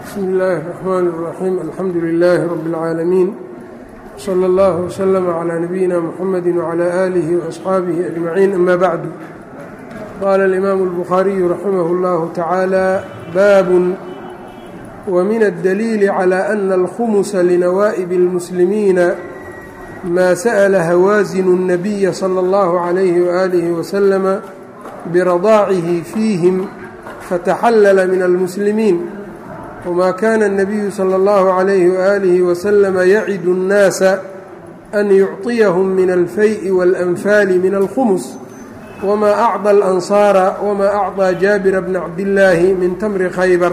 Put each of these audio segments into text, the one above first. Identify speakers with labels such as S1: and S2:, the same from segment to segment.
S1: bsmi illaahi الرaxmaan الraxiim alxamdu lilaahi rabi اlcaalamiin slى اllah wslm clى nabiyina mxamedi wclى aalihi وaصxaabihi ajmaciin ama bacdu qaala اlimaamu اlbukhaariyu raximah اllahu tacaala baabun wmin aلdaliili clى ana اlkhumusa linawaa'ib اlmuslimiina ma sa'la hawaasinu الnabiya slى اllahu عalayhi waalihi waslama biradaacihi fiihim fataxallala min almuslimiin wma kana الnabiyu slى اllahu عalayhi waalihi waslama yacidu الnaasa an yucطiyahum min alfayءi waاlanfaali min alkhumus wma acطى اlansaara wma acطىa jaabira bna cabdillaahi min tamri khaybar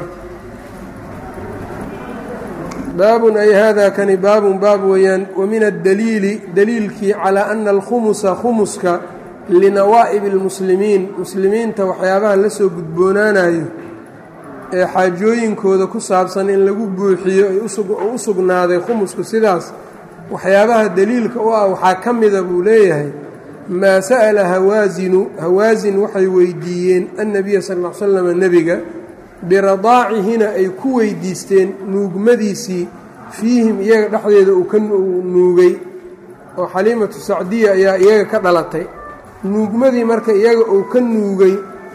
S1: baabun ay hada kani baabun baab weeyaan wamin addaliili daliilkii calىa ana alkhumusa khumuska linawaa'ib اlmuslimiin muslimiinta waxyaabaha la soo gudboonaanayo ee xaajooyinkooda ku saabsan in lagu buuxiyo ay u sugnaaday khumusku sidaas waxyaabaha daliilka u ah waxaa ka mida buu leeyahay maa sa'ala hawaasinu hawaasin waxay weydiiyeen annabiya sal l slama nebiga biradaacihina ay ku weydiisteen nuugmadiisii fiihim iyaga dhexdeeda uu ka nuugay oo xaliimatu sacdiya ayaa iyaga ka dhalatay nuugmadii marka iyaga uu ka nuugay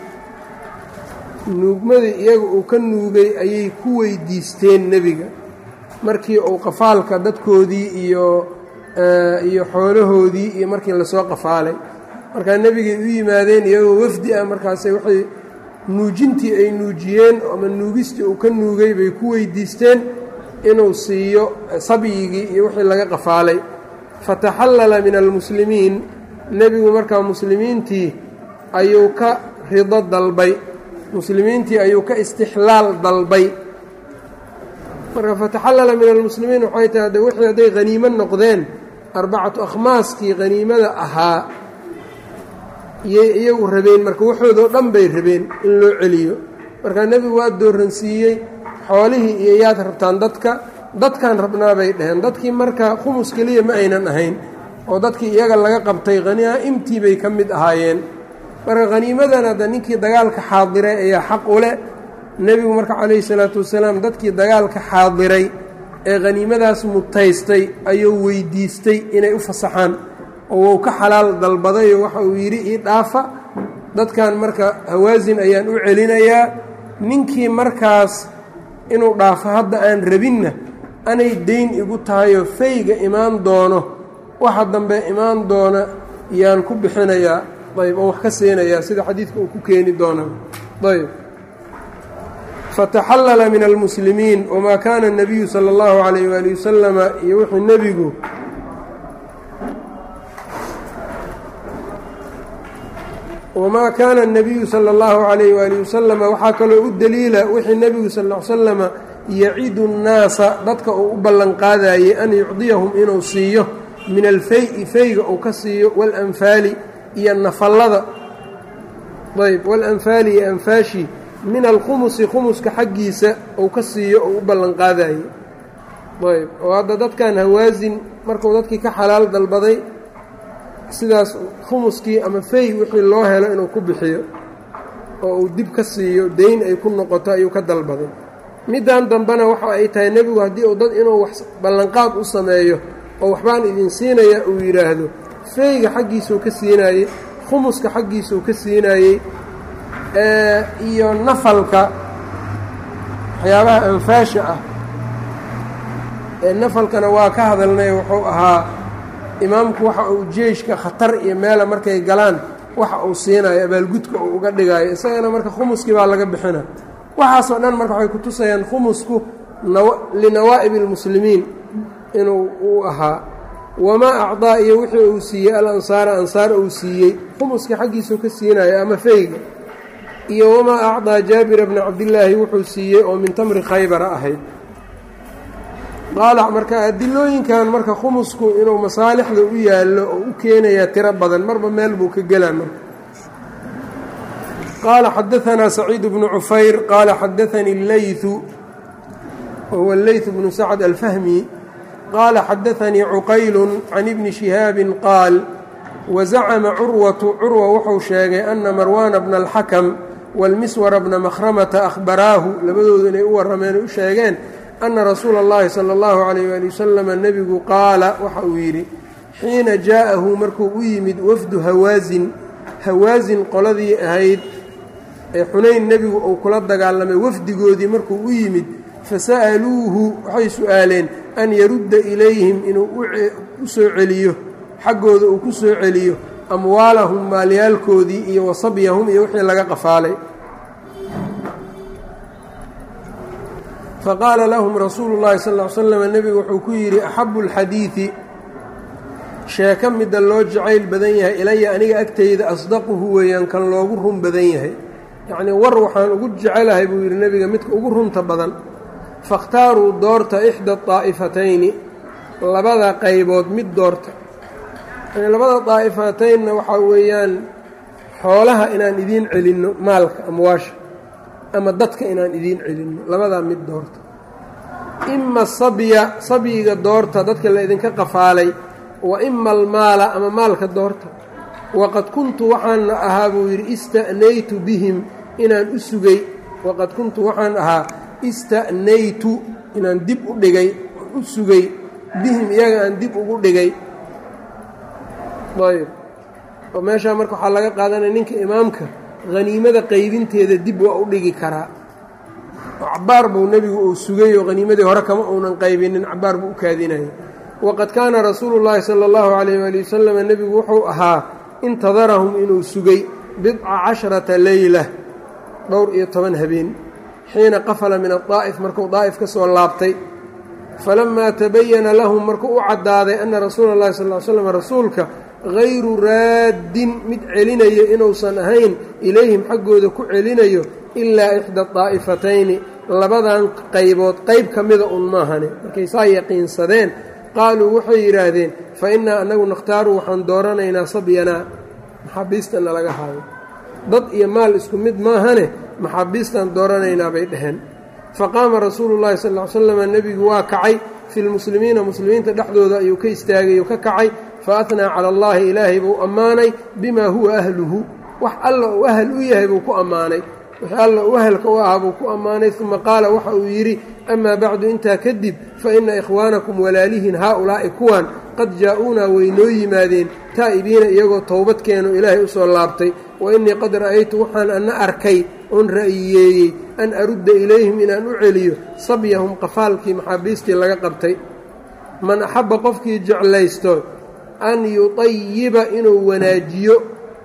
S1: nuugmadii iyaga uu ka nuugay ayay ku weydiisteen nebiga markii uu qafaalka dadkoodii iyo iyo xoolahoodii iyo markii lasoo qafaalay markaa nebigay u yimaadeen iyagoo wafdi ah markaase waxay nuujintii ay nuujiyeen ama nuugistii uu ka nuugay bay ku weydiisteen inuu siiyo sabyigii iyo wixii laga qafaalay fataxallala min almuslimiin nebigu markaa muslimiintii ayuu ka rido dalbay muslimiintii ayuu ka istixlaal dalbay marka fataxallala min almuslimiin waxay tahay de wixii hadday haniimo noqdeen arbacatu akhmaaskii haniimada ahaa iyay iyagu rabeen marka waxoodoo dhan bay rabeen in loo celiyo markaa nebigu waa dooransiiyey xoolihii iyo yaad rabtaan dadka dadkan rabnaa bay dhaheen dadkii marka khumus keliya ma aynan ahayn oo dadkii iyaga laga qabtay haniiha imtii bay ka mid ahaayeen marka haniimadan hadda ninkii dagaalka xaadiray ayaa xaq u leh nebigu marka calayhi salaatu wasalaam dadkii dagaalka xaadiray ee haniimadaas mutaystay ayuu weydiistay inay u fasaxaan oo wou ka xalaal dalbadayoo waxa uu yidhi ii dhaafa dadkan marka hawaasin ayaan u celinayaa ninkii markaas inuu dhaafo hadda aan rabinna anay dayn igu tahayoo fayga imaan doono waxa dambe imaan doona yaan ku bixinayaa ayb oon wax ka siinayaa sida xadiidka uu ku keeni doona ayb fataxallala min almuslimiin wamaa kaana الnabiyu salى اllahu عalayh waali wasalama iyo wuxuu nebigu wamaa kaana الnabiyu salى اllahu عalayh waali wasalama waxaa kaloo u deliila wixii nebigu sal ll slama yacidu الnaasa dadka uu u ballan qaadayey an yucdiyahum inuu siiyo min alfay-i fayga uu ka siiyo walanfaali iyo nafallada ayb walanfaali iyo anfaashi min alkhumusi khumuska xaggiisa uu ka siiyo uu u ballan qaadayey ayb oo hadda dadkan hawaasin markuu dadkii ka xalaal dalbaday sidaas khumuskii ama fay wixii loo helo inuu ku bixiyo oo uu dib ka siiyo dayn ay ku noqoto ayuu ka dalbaday middan dambena waxa ay tahay nebigu haddii uu dad inuu wax ballanqaad u sameeyo oo waxbaan idin siinaya uu yidhaahdo feyga xaggiisuu ka siinaayey khumuska xaggiisuu ka siinaayey iyo nafalka waxyaabaha anfaasha ah ee nafalkana waa ka hadalnay wuxuu ahaa imaamku waxa uu jeeshka khatar iyo meela markay galaan waxa uu siinayo abaalgudka uu uga dhigayo isagana marka khumuskii baa laga bixina waxaasoo dhan marka waxay kutusayaan khumusku linawaa'ib اlmuslimiin inuu uu ahaa wamaa acdaa iyo wixii uu siiyey alansaara ansaar uu siiyey khumuska xaggiisuu ka siinayo ama feyga iyo wamaa acdaa jaabira bna cabdillaahi wuxuu siiyey oo min tamri khaybara ahayd qaala marka adilooyinkan marka khumusku inuu masaalixda u yaallo oo u keenayaa tiro badan marba meel buu ka gelaa marka qaala xadaanaa saciid bnu cufayr qaala xadaanii اleyثu wahuwa leyث bnu sacd alfahmi qaala xadaanii cuqaylu can ibni shihaabi qaal wazacama curwatu curwa wuxuu sheegay ana marwaana bna alxakam wاlmiswara bna makhramata akhbaraahu labadoodu inay u warrameen oo u sheegeen ana rasuula اllahi salى اllahu عalayh ali wasalama nebigu qaala waxa uu yidhi xiina jaa'ahu markuu u yimid wafdu hawaasin hawaasin qoladii ahayd ee xunayn nebigu uu kula dagaalamay wafdigoodii markuu u yimid fasa'aluuhu waxay su'aaleen an yarudda ilayhim inuu u soo celiyo xaggooda uu ku soo celiyo amwaalahum maalyaalkoodii iyo wasabyahum iyo wixii laga qafaalay faqaala lahum rasuulu llahi sal ll ly slam nebigu wuxuu ku yidhi axabu alxadiidi sheeko midda loo jacayl badan yahay ilaya aniga agtayda asdaquhu weeyaan kan loogu run badan yahay yacnii war waxaan ugu jecelahay buu yidhi nebiga midka ugu runta badan fakhtaaruu doorta ixda daa'ifatayni labada qaybood mid doorta yani labada daa'ifataynna waxaa weeyaan xoolaha inaan idiin celinno maalka amwaasha ama dadka inaan idiin celinno labadaa mid doorta ima sabya sabyiga doorta dadka la idinka qafaalay wa ima almaala ama maalka doorta waqad kuntu waxaana ahaa buu yidhi ista'naytu bihim inaan u sugay waqad kuntu waxaan ahaa ista'naytu inaan dib u dhigay u sugay bihim iyaga aan dib ugu dhigay ayb oo meeshaa marka waxaa laga qaadanaya ninka imaamka haniimada qaybinteeda dib waa u dhigi karaa oo cabaar buu nebigu uu sugay oo haniimadii hore kama uunan qaybinin cabaar buu u kaadinaya waqad kaana rasuulu llaahi sala allahu calayh waali wasalam nebigu wuxuu ahaa intadarahum inuu sugay bidca casharata leyla dhowr iyo toban habeen xiina qafala min adaa'if markuu daa'if ka soo laabtay falamaa tabayana lahum markuu u caddaaday ana rasuula llahi sal ly slam rasuulka hayru raaddin mid celinayo inuusan ahayn ilayhim xaggooda ku celinayo ilaa ixda daa'ifatayni labadan qaybood qayb ka mida un maahane markay saa yaqiinsadeen qaaluu waxay yidhaahdeen fa innaa annagu nakhtaaru waxaan dooranaynaa sabyanaa maxaabiistana laga haayo dad iyo maal isku mid maahane maxaabiistaan dooranaynaa bay dhaheen faqaama rasuulu llahi sal ly slam nebigu waa kacay fi lmuslimiina muslimiinta dhexdooda ayuu ka istaagay oo ka kacay fa atnaa cala allaahi ilaahay buu ammaanay bimaa huwa ahluhu wax alla uu ahal u yahay buu ku ammaanay wixii alla uu ahalka u ahaa buu ku ammaanay uma qaala waxa uu yidhi amaa bacdu intaa kadib fa inna ikhwaanakum walaalihiin haa-ulaa'i kuwan qad jaa-uunaa way noo yimaadeen taa'ibiina iyagoo towbadkeenu ilaahay u soo laabtay wa innii qad ra'aytu waxaan ana arkay oon ra'yiyeeyey an arudda ilayhim inaan u celiyo sabyahum qafaalkii maxaabiistii laga qabtay man axabba qofkii jeclaysto an yutayiba inuu wanaajiyo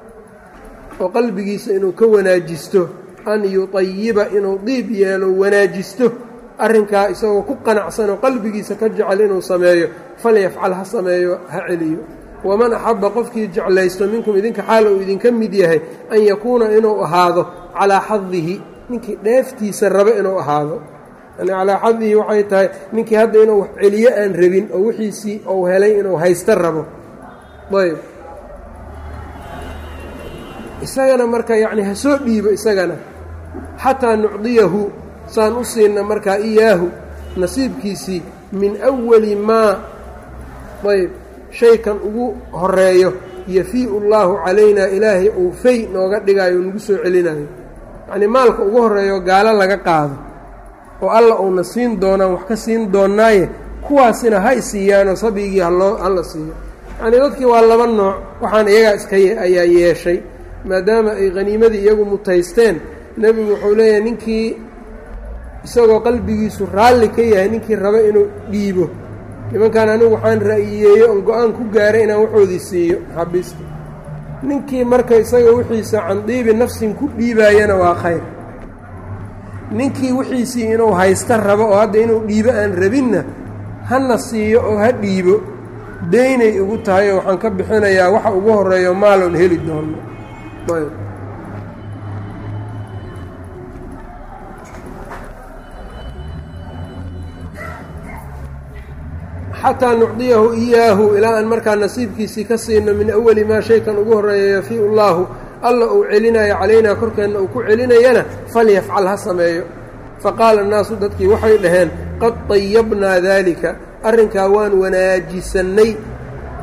S1: oo qalbigiisa inuu ka wanaajisto an yutayiba inuu diib yeelo wanaajisto arrinkaa isagoo ku qanacsanoo qalbigiisa ka jecel inuu sameeyo falyafcal ha sameeyo ha celiyo waman axabba qofkii jeclaysto minkum idinka xaal uu idinka mid yahay an yakuuna inuu ahaado calaa xadihi ninkii dheeftiisa rabo inuu ahaado yani calaa xadihi waxay tahay ninkii hadda inuu wax celiyo aan rabin oo wixiisii uu helay inuu haysto rabo ayb isagana marka yacni ha soo dhiibo isagana xataa nucdiyahu saan u siinna markaa iyaahu nasiibkiisii min awali maa ayb shaykan ugu horeeyo yafii'u llaahu calaynaa ilaahay uu fay nooga dhigaayo nagu soo celinayo yacnii maalka ugu horreeyo gaalo laga qaado oo alla uuna siin doonaan wax ka siin doonnaaye kuwaasina ha isiiyaanoo sabigii haloo hala siiyo yacnii dadkii waa laba nooc waxaan iyagaa iska ayaa yeeshay maadaama ay haniimadii iyagu mutaysteen nebigu wuxuu leeyahay ninkii isagoo qalbigiisu raalli ka yahay ninkii raba inuu dhiibo nimankan anigu waxaan ra'yiyeeyo oon go-aan ku gaaray inaan waxoodii siiyo maxaabiista ninkii marka isaga wixiisa candiibi nafsin ku dhiibaayana waa khayr ninkii wixiisii inuu haysta rabo oo hadda inuu dhiibo aan rabinna hana siiyo oo ha dhiibo daynay ugu tahay oo waxaan ka bixinayaa waxa ugu horreeyo maaloon heli doono ayb xataa nucdiyahu iyaahu ilaa aan markaa nasiibkiisii ka siino min awali maa shaykan ugu horreeya yafiiu llaahu alla uu celinayo calaynaa korkeenna uu ku celinayana falyafcal ha sameeyo faqaala annaasu dadkii waxay dhaheen qad tayabnaa daalika arrinkaa waan wanaajisannay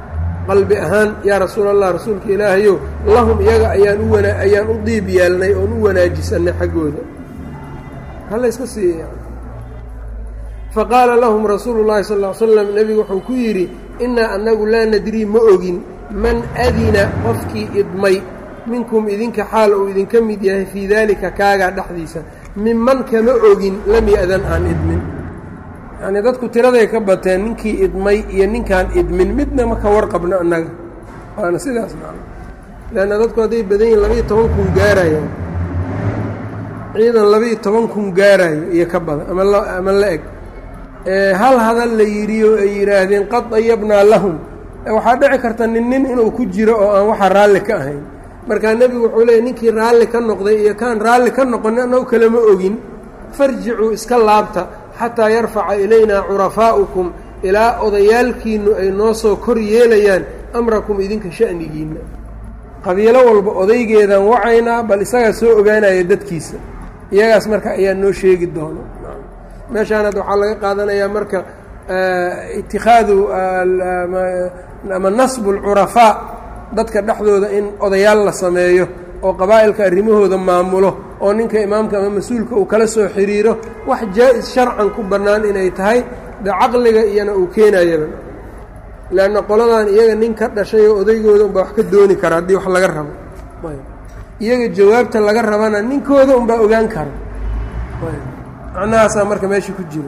S1: qalbi ahaan yaa rasuul allah rasuulka ilaahayow lahum iyaga ayaan u wana ayaan u diib yeelnay oon u wanaajisanay xaggooda hala iska siiya faqaala lahum rasuulu llahi sal ll ly slam nebigu wuxuu ku yidhi innaa annagu laa nadrii ma ogin man adina qofkii idmay minkum idinka xaal uu idinka mid yahay fii daalika kaagaa dhexdiisa minman kama ogin lam ya-dan aan idmin yacnii dadku tiraday ka bateen ninkii idmay iyo ninkaan idmin midna ma ka warqabno annaga waana sidaas macna leanna dadku hadday badan yihin labaiyo toban kun gaarayaan ciidan labaiyo toban kun gaarayo iyo ka badan ama ama la eg hal hadal la yidhi oo ay yidhaahdeen qad dayabnaa lahum waxaa dhici karta nin nin inuu ku jiro oo aan waxa raalli ka ahayn markaa nebigu wuxuu leeyay ninkii raalli ka noqday iyo kaan raalli ka noqonin annagu kalama ogin farjicuu iska laabta xataa yarfaca ilaynaa curafaa'ukum ilaa odayaalkiinnu ay noo soo kor yeelayaan amrakum idinka sha'nigiinna qabiilo walba odaygeedan wacaynaa bal isagaa soo ogaanaya dadkiisa iyagaas marka ayaa noo sheegi doono meeshaan hadda waxaa laga qaadanayaa marka itikhaadu ama nasbu alcurafaa dadka dhexdooda in odayaal la sameeyo oo qabaa'ilka arrimahooda maamulo oo ninka imaamka ama mas-uulka uu kala soo xiriiro wax jaa-is sharcan ku bannaan inay tahay de caqliga iyana uu keenayaba leanna qoladan iyaga nin ka dhashay oo odaygooda unbaa wax ka dooni kara haddii wax laga rabo iyaga jawaabta laga rabana ninkooda unbaa ogaan kara macnahaasaa marka meesha ku jiro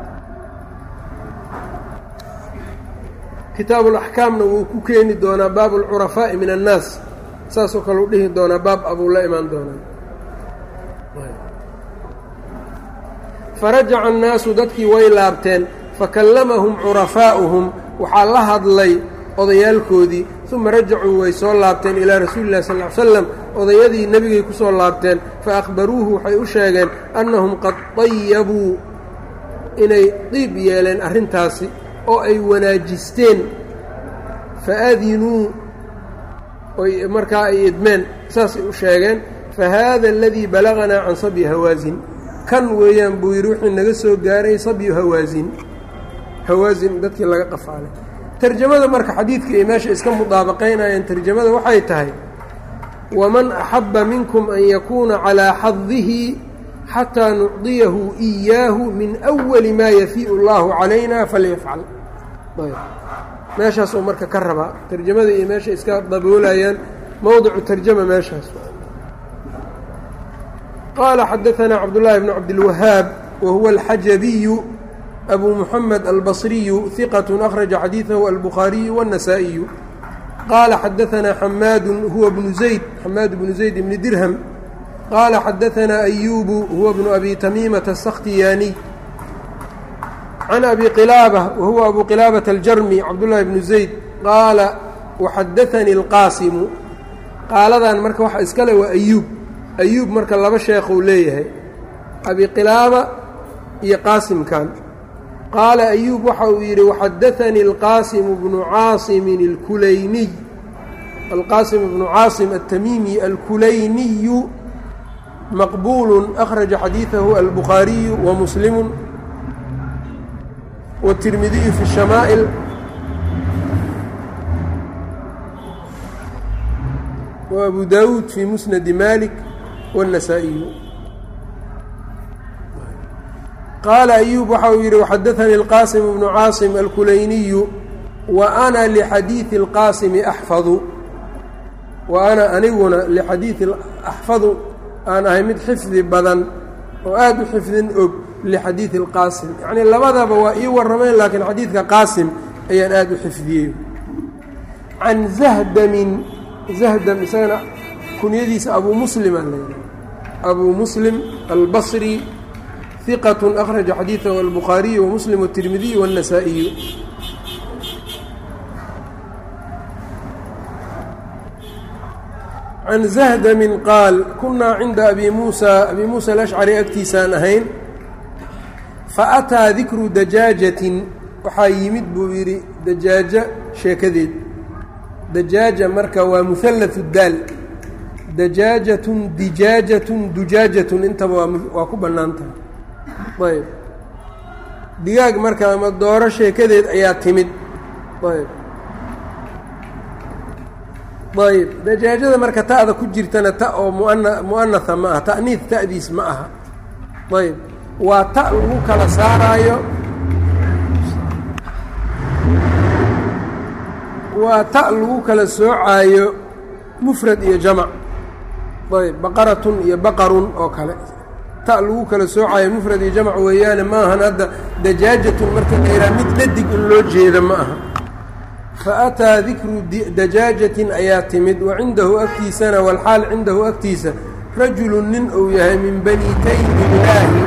S1: kitaabu laxkaamna wuu ku keeni doonaa baabu alcurafaa'i min annaas saasoo kale u dhihi doonaa baab abuu la imaan doonaa farajaca annaasu dadkii way laabteen fakallamahum curafaa'uhum waxaa la hadlay odayaalkoodii uma rajacuu way soo laabteen ilaa rasuuli llahi sal ly slam odayadii nebigay ku soo laabteen fa akhbaruuhu waxay u sheegeen annahum qad dayabuu inay diib yeeleen arrintaasi oo ay wanaajisteen fa adinuu oy markaa ay idmeen saasay u sheegeen fa haada aladii balaganaa can sabyi hawaasin kan weeyaan buu yidhi wixii naga soo gaaray sabyu hawaasin hawaasin dadkii laga qafaalay tarjamada marka xadiidka ay meesha iska mudaabaqaynayaan tarjamada waxay tahay waman axabba minkum an yakuuna calaa xadihi xataa nucdiyahu إiyaahu min أwali maa yafiiءu اllahu calayna falyafcal meeshaasoo marka ka rabaa tarjamada iyo meesha iska daboolayaan mowdicu tarjama meeshaas qaala xadaثna cabdالlahi bn cabdالwahaab wahuwa alxajabiyu abu muxamed albصriyu ثiqaة أkhraja xadiiثahu albukhaariyu والنasaaئiyu qaala xadaثna xamaadu huwa bnu zayd xamaad bnu zayd bni dirham qال xdثna أyوب هو بن أbي تmيمة السkhtiyاني عن أbي qلابة وهuو أbو qلابة الجrمي cبداللahi بن زaيد qاala وxadaثnي الqاaسم qaaladan marka waxa iskale waa أyوب أyوب marka laba sheekuu leeyahay أbي qلaabة iyo qاasimkan qaala أyوب waxa uu yidhi وxadaثnي الqاaسم بن cاaصم الkulayني الqاaسم بن cاaصم التmيمي الkulayني maqbul أkhraجa xadiiثahu albukhaariyu وmuslimu wالtirmidiyu fi الشhamaaئل وabu dawuud fi musnadi malik والنasaaئiyu qaala أyuub waxa uu yidhi وxadaثnii الqاsim بnu cاaصم alkulayniyu وأna لxadiiثi الqاasimi أxfadu وأna aniguna lxadiiثi أxfadu aan ahay mid xifdi badan oo aad u xifdin og lixadiidi اlqaasim yacnii labadaba waa ii warrameen laakiin xadiidka qaasim ayaan aad u xifdiyey can zahdamin zahdam isagana kunyadiisa abuu muslima layidhaha abuu muslim albasri hiqat akhraja xadiidahu albukhaariyu wamuslim wالtirmidiyu wالnasaa'iyu can zahdamin qaal kunnaa cinda abi muusa abi muusa alashcari agtiisaan ahayn faataa dikru dajaajatin waxaa yimid buu yidhi dajaajo sheekadeed dajaaja marka waa muhallathu daal dajaajatun dijaajatun dujaajatun intaba waa ku bannaan tahay ayb digaag marka ama dooro sheekadeed ayaa timid ayb ayb dajaajada marka ta'da ku jirtana ta oo muana mu'anaha ma aha ta'niid ta'diis ma aha ayb waa ta lagu kala saaraayo waa ta lagu kala soocaayo mufrad iyo jamac ayb baqaratun iyo baqarun oo kale ta lagu kala soocayo mufrad iyo jamac weeyaane ma ahan hadda dajaajatun marka la yidhaha mid dhadig in loo jeeda ma aha fa ataa dikru dajaajatin ayaa timid wa cindahu agtiisana walxaal cindahu agtiisa rajulu nin uu yahay min bani taymillaahi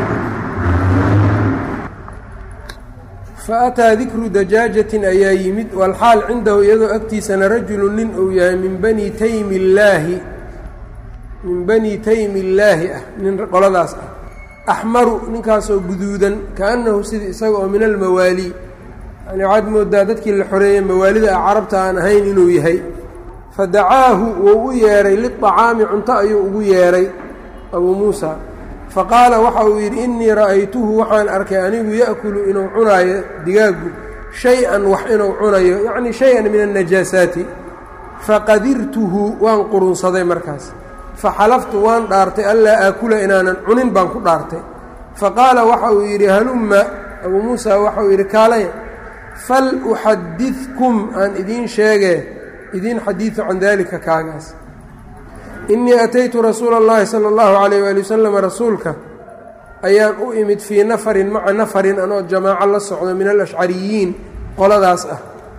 S1: fa ataa dikru dajaajatin ayaa yimid walxaal cindahu iyadoo agtiisana rajulu nin uu yahay min bani taymillaahi min bani taymillaahi ah nin qoladaas ah axmaru ninkaasoo guduudan kaannahu sida isaga oo min almawaalii yani waxaad moodaa dadkii la xoreeyey mawaalida ah carabta aan ahayn inuu yahay fa dacaahu wuu u yeedhay liطacaami cunto ayuu ugu yeedhay abuu muusa fa qaala waxa uu yidhi innii ra'aytuhu waxaan arkay anigu ya'kulu inuu cunaayo digaagu shay-an wax inuu cunayo yacni shay-an min annajaasaati faqadirtuhu waan qurunsaday markaas faxalaftu waan dhaartay anlaa aakula inaanan cunin baan ku dhaartay fa qaala waxa uu yidhi halumma abuu muusa waxa uu yidhi kaalaya fal uxadidkum aan idiin sheegee idiin xadiidu can daalika kaagaas innii ataytu rasuula اllahi sala اllahu calayh waali wasalam rasuulka ayaan u imid fii nafarin maca nafarin anoo jamaaco la socdo min alashcariyiin qoladaas ah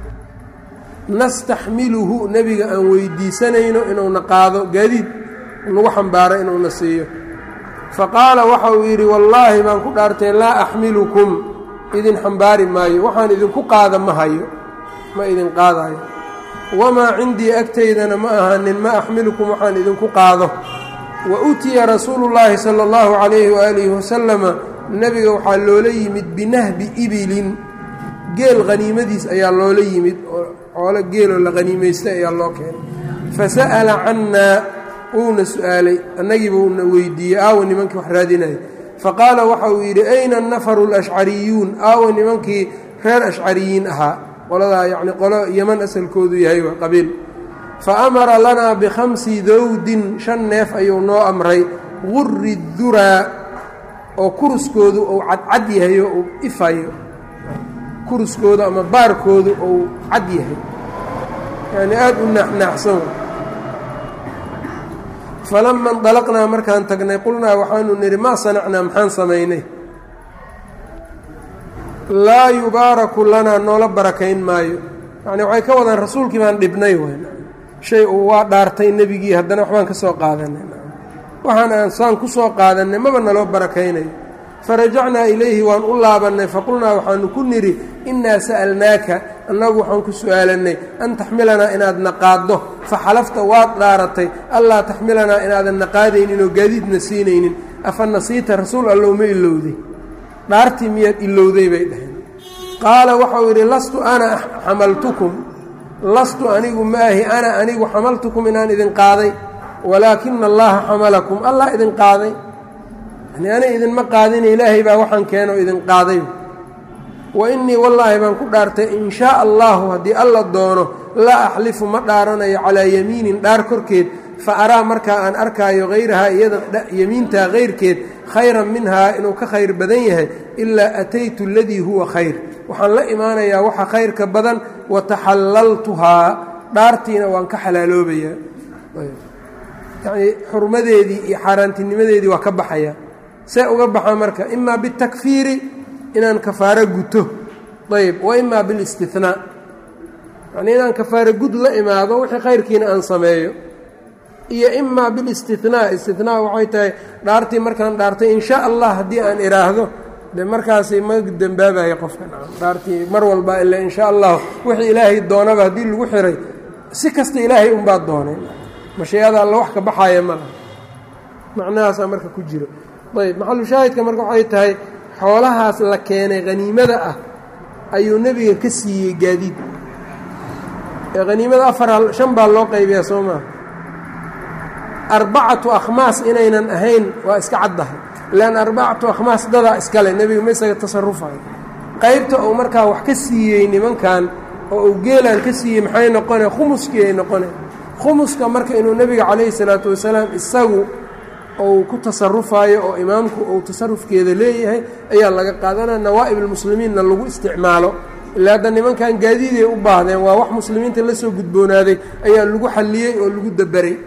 S1: nastaxmiluhu nebiga aan weydiisanayno inuuna qaado gaadiid nagu xambaaro inuuna siiyo fa qaala waxa uu yidhi wallaahi baan ku dhaartay laa axmilukum idin xambaari maayo waxaan idinku qaada ma hayo ma idin qaadayo wamaa cindii agtaydana ma ahaanin ma axmilukum waxaan idinku qaado wa utiya rasuulu llaahi sala allahu calayhi waaalihi wasalama nebiga waxaa loola yimid binahbi ibilin geel haniimadiis ayaa loola yimid oo xoolo geeloo la haniimaystay ayaa loo keenay fasa'ala cannaa uuna su-aalay annagiiba uuna weydiiyey aawa nimankii wax raadinaya faqaala waxa uu yidhi ayna nafaru alashcariyuun aawa nimankii reer ashcariyiin ahaa qoladaa yacni qolo yeman asalkoodu yahay waa qabiil fa amara lanaa bikhamsi dawdin shan neef ayuu noo amray guri duraa oo kuruskoodu uu cadcad yahay oo uu ifayo kuruskoodu ama baarkoodu uu cad yahay yacni aada u naaxnaaxsan falama indalaqnaa markaan tagnay qulnaa waxaanu nidhi maa sanacnaa maxaan samaynay laa yubaaraku lanaa noola barakayn maayo yacni waxay ka wadaan rasuulkii baan dhibnay wy shay uu waa dhaartay nebigii haddana waxbaan ka soo qaadanay waxaan aan saan ku soo qaadannay maba naloo barakaynayo farajacnaa ilayhi waan u laabannay faqulnaa waxaanu ku nidhi innaa sa'alnaaka annagu waxaan ku su'aalannay an taxmilanaa inaadna qaaddo fa xalafta waad dhaaratay allaa taxmilanaa inaadan na qaadaynin oo gaadiidna siinaynin afa nasiita rasuul allow ma ilowday dhaartii miyaad ilowday bay dhaheen qaala waxau yidhi lastu ana xamaltukum lastu anigu ma ahi ana anigu xamaltukum inaan idin qaaday walaakina allaha xamalakum allah idin qaaday yani ana idinma qaadina ilaahay baa waxaan keenoo idin qaaday wa innii wallaahi baan ku dhaartay in shaa allahu haddii alla doono laa axlifu ma dhaaranayo calaa yamiinin dhaar korkeed fa araa markaa aan arkaayo hayrahaa iyada yemiintaa kayrkeed khayran minhaa inuu ka khayr badan yahay ilaa ataytu aladii huwa khayr waxaan la imaanayaa waxa khayrka badan wa taxallaltuhaa dhaartiina waan ka xalaaloobayaa yacnii xurmadeedii iyo xaaraantinimadeedii waa ka baxaya see uga baxaa marka imaa bitakfiiri inaan kafaaro guto ayb wa imaa bilistinaa yacnii inaan kafaaro gud la imaado wixii khayrkiina aan sameeyo iyo imaa bilistinaa istinaa waxay tahay dhaartii markaan dhaartay in sha allah haddii aan idhaahdo de markaasi ma dembaabayo qofka dhaartii mar walba ila in sha allah wixii ilaahay doonaba haddii lagu xiray si kasta ilaahay unbaa doonay mashiicada alla wax ka baxaaya ma laha macnahaasaa marka ku jiro ayb maxalu shaahidka marka waxay tahay xoolahaas la keenay haniimada ah ayuu nebiga ka siiyey gaadiid ee haniimada afar shan baa loo qaybiyaa soo maa arbacatu akhmaas inaynan ahayn waa iska caddahay leanna arbacatu akhmaas dadaa iskale nebiga ma isaga tasarufayo qaybta uu markaa wax ka siiyey nimankan oo uu geelaan ka siiyey maxay noqone khumuskii ay noqone khumuska marka inuu nebiga calayhi salaatu wasalaam isagu uu ku tasarufayo oo imaamku uu tasarufkeeda leeyahay ayaa laga qaadanaya nawaa'ib almuslimiinna lagu isticmaalo ilaa hadda nimankan gaadiiday u baahdeen waa wax muslimiinta la soo gudboonaaday ayaa lagu xalliyey oo lagu daberay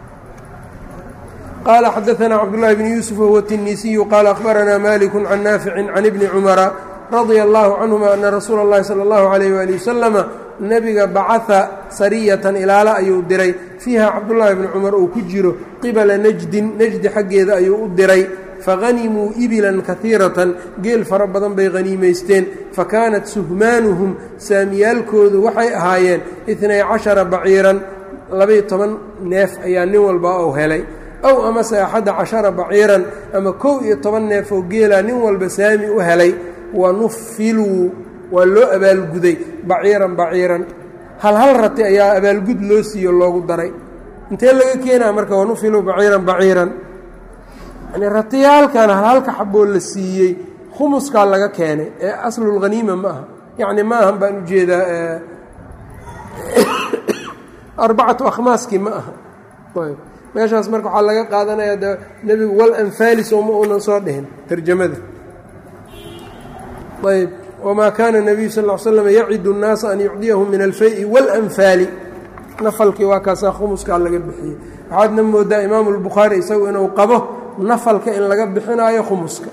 S1: qaala xadaanaa cabdullahi bni yuusuf wahuwa tinisiyu qaala akhbaranaa maliku can naaficin can ibni cumara radia allahu canhuma ana rasuula اllahi salى اllahu alayh wali wasalama nebiga bacaa sariyatan ilaala ayuu diray fiiha cabdullaahi bni cumar uu ku jiro qibala najdin najdi xaggeeda ayuu u diray fahanimuu ibilan kaiiratan geel fara badan bay haniimaysteen fakaanat suhmaanuhum saamiyaalkoodu waxay ahaayeen inay cashara baciiran labaiyo toban neef ayaa nin walba uu helay ow amase axadda cashara baciiran ama kow iyo toban neef oo geelaa nin walba saami u helay wanufiluu waa loo abaalguday baciiran baciiran hal hal rati ayaa abaalgud loo siiyo loogu daray intee laga keenaa marka wanufiluu baciiran baciiran yani ratiyaalkan hal halka xaboo la siiyey khumuskaa laga keenay ee aslulhaniima ma aha yacni ma ahan baan ujeedaa arbacatu akhmaaskii ma aha ayb meeshaas marka waxaa laga qaadanaya de nebigu wal anfaali sooma uunan soo dhihin tarjamada ayb wmaa kaana الnabiyu sal ا l slm yacidu الnaasa an yucdiyahum min alfay wاlanfaali nafalkii waa kaasaa khumuskaa laga bixiyey waxaadna moodaa imaamu اlbukhaari isagu inuu qabo nafalka in laga bixinaayo khumuska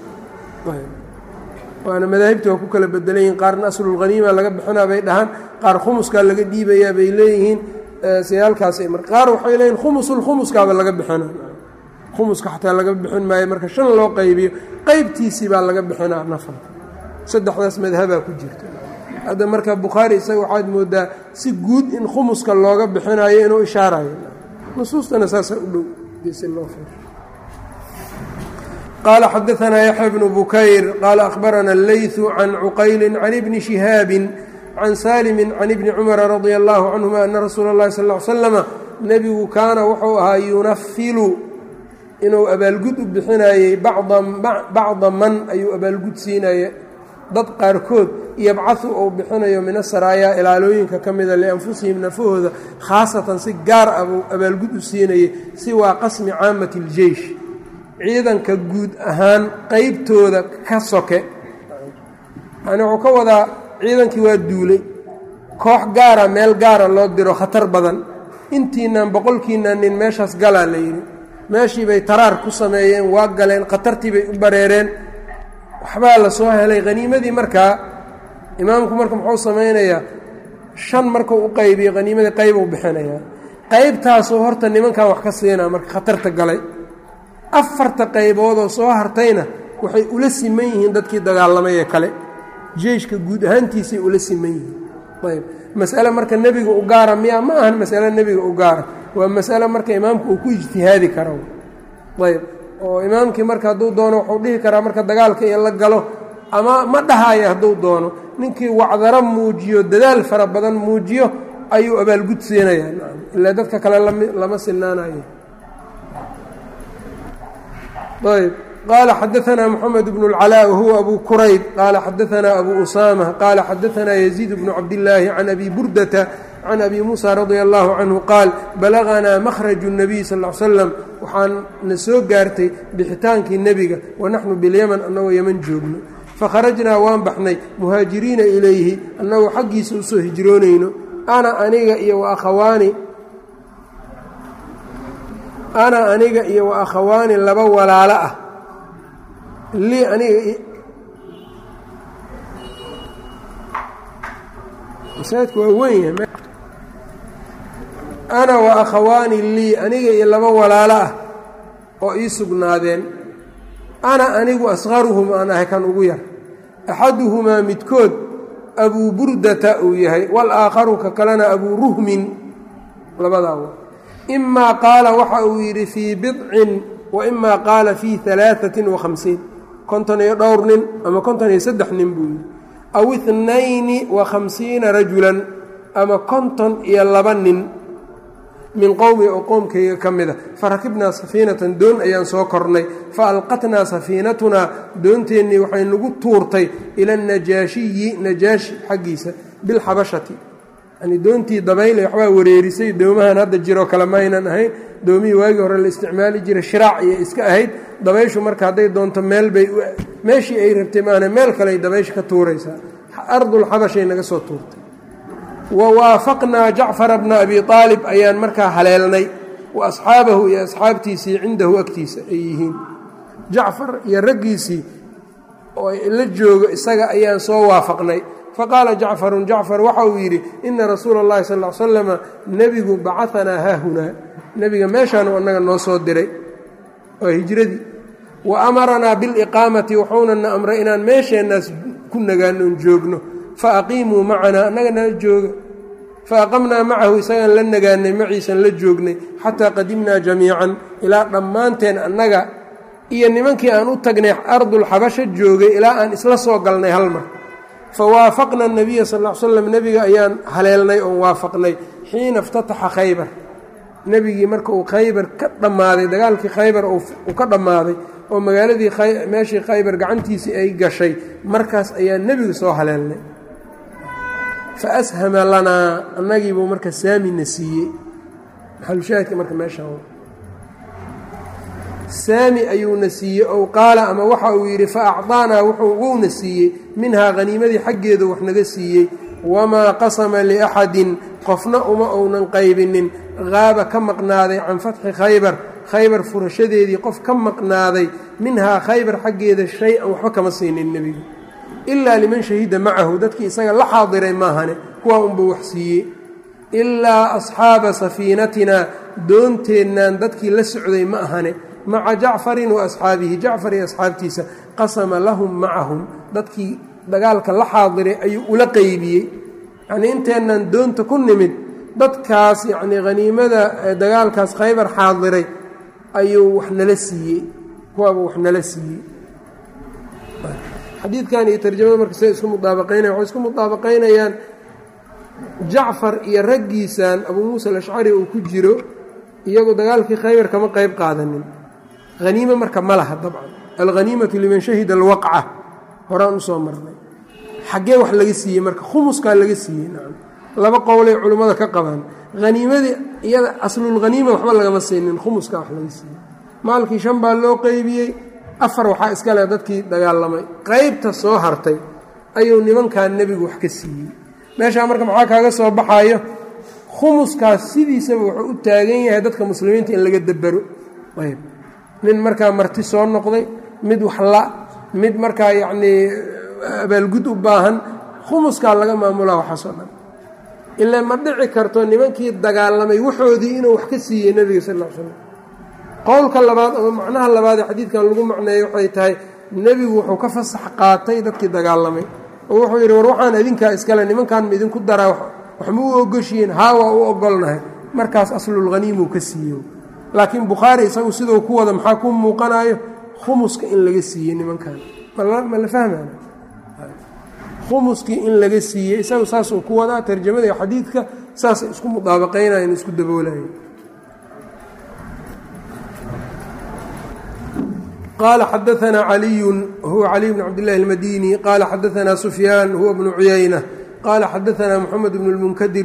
S1: waana madaahibta waa ku kala bedelan yihin qaarna aslulhaniima laga bixinaa bay dhahaan qaar khumuskaa laga dhiibayaa bay leeyihiin sayaalkaas mar qaar waxay leeyihin khumusulkhumuskaaba laga bixina khumuska xataa laga bixin maayo marka shan loo qaybiyo qeybtiisii baa laga bixinaa nafalka saddexdaas madhabaa ku jirta hadda marka bukhaari isaga waxaad moodaa si guud in khumuska looga bixinayo inuu ishaarayo nusuustana saasaa u dhow qaala xadaanaa yaxya bnu bukayr qaala akhbarana اleyثu can cuqayli can ibni shihaabi can saalimi can ibni cumara radia allahu canhuma ana rasuula اllahi sal ly slama nebigu kaana wuxuu ahaa yunafilu inuu abaalgud u bixinayey bacda man ayuu abaalgud siinaya dad qaarkood yabcahu uu bixinayo min asaraayaa ilaalooyinka ka mida lianfusihim nafahooda khaasatan si gaar ah buu abaalgud u siinayay siwaa qasmi caamati اljeish ciidanka guud ahaan qeybtooda ka soke yani wuxuu ka wadaa ciidankii waa duulay koox gaara meel gaara loo diro khatar badan intiinan boqolkiinan nin meeshaas galaa la yidhi meeshii bay taraar ku sameeyeen waa galeen khatartii bay u bareereen waxbaa la soo helay haniimadii markaa imaamku marka muxuu samaynayaa shan markuu u qaybiyo haniimadii qaybuu bixinayaa qaybtaasoo horta nimankan wax ka siinaa marka khatarta galay afarta qayboodoo soo hartayna waxay ula siman yihiin dadkii dagaalamay ee kale jeyshka guud ahaantiisay ula siman yihiin ayb masale marka nebiga u gaara miya ma ahan masale nebiga u gaara waa masale marka imaamku uu ku ijtihaadi karo ayb oo imaamkii marka hadduu doono wuxuu dhihi karaa marka dagaalka iyo la galo ama ma dhahaayo hadduu doono ninkii wacdaro muujiyo dadaal fara badan muujiyo ayuu abaalgud siinayaa ilaa dadka kale lama sinaanayo ayb qaala xadaanaa moxamed bnu اlcalaa wahuwa abu kurayb qaala xadaanaa abu usaama qaala xadaanaa yaziid bnu cabdillaahi can abi burdata can abi muusa radia allahu canhu qaal balaganaa makhraju الnabiy sal l slam waxaan na soo gaartay bixitaankii nebiga wanaxnu bilyaman annagoo yeman joogno fakharajnaa waan baxnay muhaajiriina ilayhi annagoo xaggiisa usoo hijroonayno ana aniga iyo waakhawaani ana aniga iyo wa akhawaani laba walaalo ah lii aniga masaajidku waa weyn yahay ana wa akhawaani lii aniga iyo laba walaalo ah oo ii sugnaadeen ana anigu asqaruhum aan ahay kan ugu yar axaduhumaa midkood abuu burdata uu yahay walaakharu ka kalena abuu ruhmin labadaa wa imaa qaala waxa uu yidhi fii bidcin wa imaa qaala fii alaaثatin وahamsiin konton iyo dhowr nin ama konton iyo saddex nin buu yidhi aw itnayni wa khamsiina rajulan ama konton iyo laba nin min qowmi oo qoomkayga ka mida farakibnaa safiinatan doon ayaan soo kornay faalqatnaa safiinatunaa doonteennii waxay nagu tuurtay ila anajaashiyi najaashi xaggiisa bilxabashati yani doontii dabayle waxbaa wareerisay doomahan hadda jiroo kale maynan ahayn doomihii waagii hore la isticmaali jiray shiraac iyo iska ahayd dabayshu marka hadday doonto meel bay meeshii ay rabtay maana meel kale ay dabaysha ka tuuraysaa ardulxabashay naga soo tuurtay wa waafaqnaa jacfara bna abi aalib ayaan markaa haleelnay wa asxaabahu iyo asxaabtiisii cindahu agtiisa ay yihiin jacfar iyo raggiisii oo la joogo isaga ayaan soo waafaqnay faqaala jacfarun jacfar waxa uu yidhi ina rasuula اllahi sal l slama nebigu bacaanaa haahunaa nebiga meeshaanu annaga noo soo diray waa hijradii wa amaranaa biliqaamati wuxuunana amray inaan meesheennaas ku nagaanoon joogno faaqiimuu macanaa annaga nala jooga faaqamnaa macahu isagaan la nagaanay maciisan la joognay xataa qadimnaa jamiican ilaa dhammaanteen annaga iyo nimankii aan u tagnay ardulxabasha joogay ilaa aan isla soo galnay hal mar fawaafaqna nabiya sal l slam nebiga ayaan haleelnay oon waafaqnay xiina iftataxa khaybar nebigii marka uu khaybar ka dhammaaday dagaalkii khaybar uu ka dhammaaday oo magaaladii meeshii khaybar gacantiisii ay gashay markaas ayaa nebiga soo haleelnay fa ashama lanaa annagiibuu marka saamina siiyey maxalushaahidka marka meeshaan saami ayuuna siiyey ow qaala ama waxa uu yidhi fa acطaanaa wuuna siiyey minhaa haniimadii xaggeedu wax naga siiyey wamaa qasama liaxadin qofna uma ounan qaybinin qaaba ka maqnaaday can fatxi khaybar khaybar furashadeedii qof ka maqnaaday minhaa khaybar xaggeeda shay-an waxba kama siinin nebigu ilaa liman shahida macahu dadkii isaga la xaadiray maahane kuwaa unbuu wax siiyey ilaa asxaaba safiinatina doonteennan dadkii la socday ma ahane maca jacfarin wa asxaabihi jacfar iyo asxaabtiisa qasama lahum macahum dadkii dagaalka la xaadiray ayuu ula qeybiyey yacnii inteennan doonta ku nimid dadkaas yacnii haniimada dagaalkaas khaybar xaadiray ayuu wax nala siiyey kuwaaba wax nala siiyey xadiidkan iyo tarjamada marka siday isku mudaabaqaynaya waxay isku mudaabaqaynayaan jacfar iyo raggiisan abuu muusa alashcari uu ku jiro iyagu dagaalkii khaybar kama qayb qaadanin haniime marka ma laha dabcan alhaniimatu liman shahida alwaqca horaan usoo marnay xaggee wax laga siiyey marka khumuskaa laga siiyey nacam laba qowlay culimmada ka qabaan haniimadii iyada aslulhaniima waxba lagama siinin khumuskaa wax laga siiyey maalkii shan baa loo qeybiyey afar waxaa iska leh dadkii dagaalamay qeybta soo hartay ayuu nimankan nebigu wax ka siiyey meeshaa marka maxaa kaaga soo baxaayo khumuskaas sidiisaba wuxuu u taagan yahay dadka muslimiinta in laga dabero ayb nin markaa marti soo noqday mid waxla mid markaa yacnii abaalgud u baahan khumuskaa laga maamulaa waxaasoo dhan ilaa ma dhici karto nimankii dagaalamay waxoodii inuu wax ka siiyey nebiga sal l slam qowlka labaad ama macnaha labaadee xadiidkan lagu macneeyey waxay tahay nebigu wuxuu ka fasax qaatay dadkii dagaalamay oo wuxuu yidhi war waxaan idinkaa iskale nimankan ma idinku daraa waxma u ogoshihiin haa waa u ogolnahay markaas aslulhaniimuu ka siiyo laakiin bukhaari isagu siduu ku wada maxaa ku muuqanayo khumuska in laga siiyey nimankan ma la fahmaya khumuskii in laga siiyey isagu saasuu ku wadaa tarjamada xadiidka saasay isku mudaabaqaynayan isku daboolayan qال xdثna عlي huwa عlي بن cبدالله الmdيني qال xdثna سفyاn huwa بن عuyaynة qال xdثna محمد بن المنkdir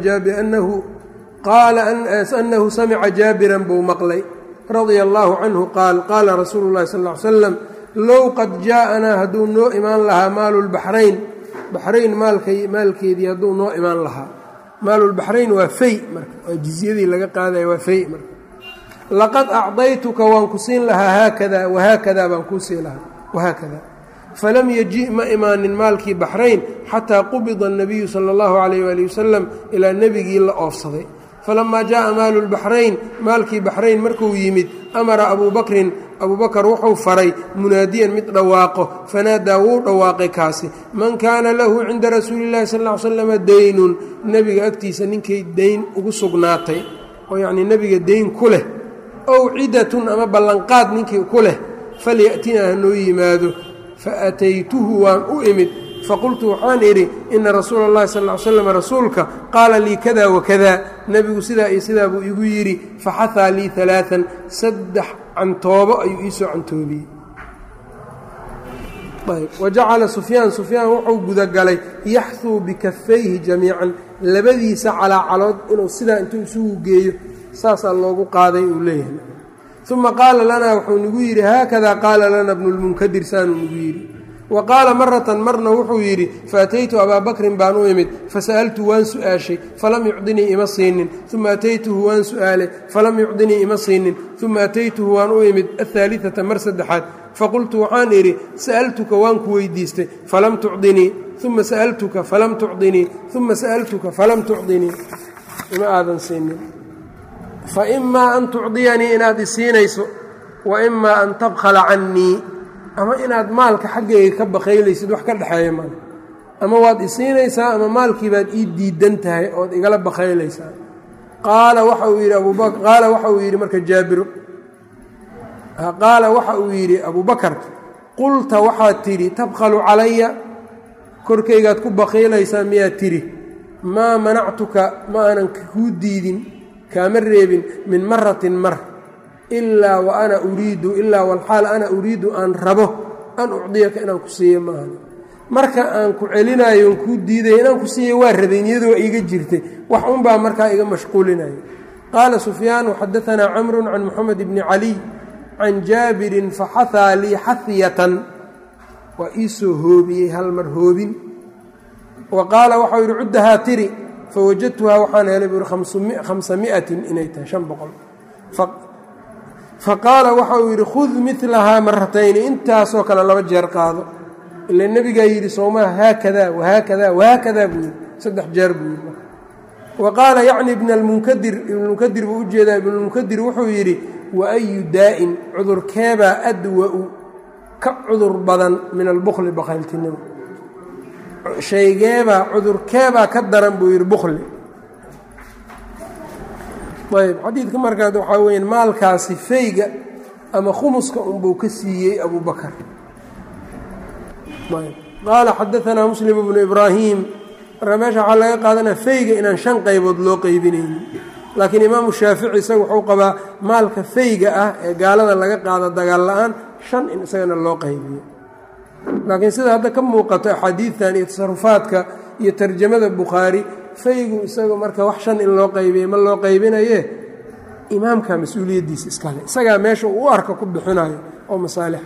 S1: أنhu samca jاabirا buu maqlay radيa الlه عanه qaal qاla rasuul الlahi sl اه عl sلم low qad jaaءnaa hadduu noo imaan lahaa maalu الbaحrayn baxrayn maalkeedii hadduu noo imaan lahaa maalulbaxrayn waa fey marka waa jizyadii laga qaadaya waa fey marka laqad acdaytuka waan ku siin lahaa haakada wahaakada baan kuu sii lahaa wahaakada falam yaji ma imaanin maalkii baxrayn xataa qubida الnabiyu salى اllahu عalayh wali wasalam ilaa nebigii la oofsaday falamaa jaءa maalu lbaxrayn maalkii baxrayn markuu yimid amara abuu bakrin abuu bakar wuxuu faray munaadiyan mid dhawaaqo fanaadaa wuu dhawaaqay kaasi man kaana lahu cinda rasuuli اllahi sal ly slama daynun nebiga agtiisa ninkay dayn ugu sugnaatay oo yacnii nebiga dayn ku leh ow cidatun ama ballanqaad ninkii ku leh falyaأtinaa ha noo yimaado faataytuhu waan u imid faqultu waxaan idhi ina rasuula اllahi sal ly slam rasuulka qaala lii kada wakada nebigu sidaa iyo sidaa buu igu yidhi faxahaa lii alaaan saddex cantoobo ayuu iisoo cantoobiyey ayb wajacala sufyaan sufyaan wuxuu gudagalay yaxuu bikafayhi jamiican labadiisa calaacalood inuu sidaa intuu isugu geeyo saasaa loogu qaaday uu leeyahay uma qaala lanaa wuxuu nagu yidhi haakada qaala lana bnu lmunkadir saanuu nagu yidhi wa qaala maratan marna wuxuu yidhi faataytu abaa bakrin baan u imid fasa'altu waan su'aashay falam yucdinii ima siinin uma ataytuhu waan su'aalay falam yucdinii ima siinin uma ataytuhu waan u imid ahaaliata mar saddexaad faqultu waxaan idhi sa'altuka waan ku weydiistay falam tucdinii uma sa'altuka falam tucdinii uma sa'altuka falam tucdinii ima aadan siinin fa imaa an tucdiyanii inaad isiinayso wa imaa an tabkhala cannii ama inaad maalka xaggayga ka bakaylaysid wax ka dhexeeya mal ama waad isiinaysaa ama maalkii baad ii diidan tahay ood igala bakaylaysaa qaala waxa uu yidhi abub qaala waxa uu yidhi marka jaabiru qaala waxa uu yidhi abubakar qulta waxaad tidhi tabkhalu calaya korkaygaad ku bakaylaysaa miyaad tidhi maa manactuka ma aanan kuu diidin kaama reebin min maratin mar ilaa wa ana uriidu ilaa walxaal ana uriidu aan rabo an ucdiyaka inaan ku siiyo maahan marka aan ku celinayo on kuu diidaya inaan ku siiya waa rabayn iyadoo iiga jirtay wax unbaa markaa iga mashquulinaya qaala sufyaan xadaanaa camru can moxamed bni caliy can jaabirin faxahaa lii xahyatan waa ii soo hoobiyey hal mar hoobin wa qaala waxau yidhi cuddahaa tiri fawajadtuhaa waxaan helay buui hamsa miatin inay tahay shan boqol faqaala waxa uu yidhi khud milahaa maratayni intaasoo kale laba jeer qaado ila nebigaa yidhi soomaa haakadaa wahaakadaa wahaakadaa buu yidhi saddex jeer buu yidhi wa qaala yacni ibna almunkadir ibnulmunkadir buu ujeedaa ibnulmunkadir wuxuu yidhi wa ayu daa'in cudurkeebaa adwa-u ka cudur badan min albukli bakhayltinimo shaygeebaa cudurkeebaa ka daran buu yidhi bukli ayb xadiidka markaad waxaa weya maalkaasi fayga ama khumuska unbuu ka siiyey abu bakar qaala xadaanaa muslim bnu ibraahim marka meesha waxaa laga qaadanaya fayga inaan shan qaybood loo qeybinaynin laakiin imaamu shaafici isaga wuxuu qabaa maalka fayga ah ee gaalada laga qaado dagaal la-aan shan in isagana loo qaybiyo laakiin sida hadda ka muuqato axaadiidtan iyo tasarufaadka iyo tarjamada bukhaari faygu isaga marka wax shan in loo qaybiye ma loo qaybinaye imaamka mas-uuliyaddiisa iskale isagaa meesha uu u arka ku bixinayo oo masaalixa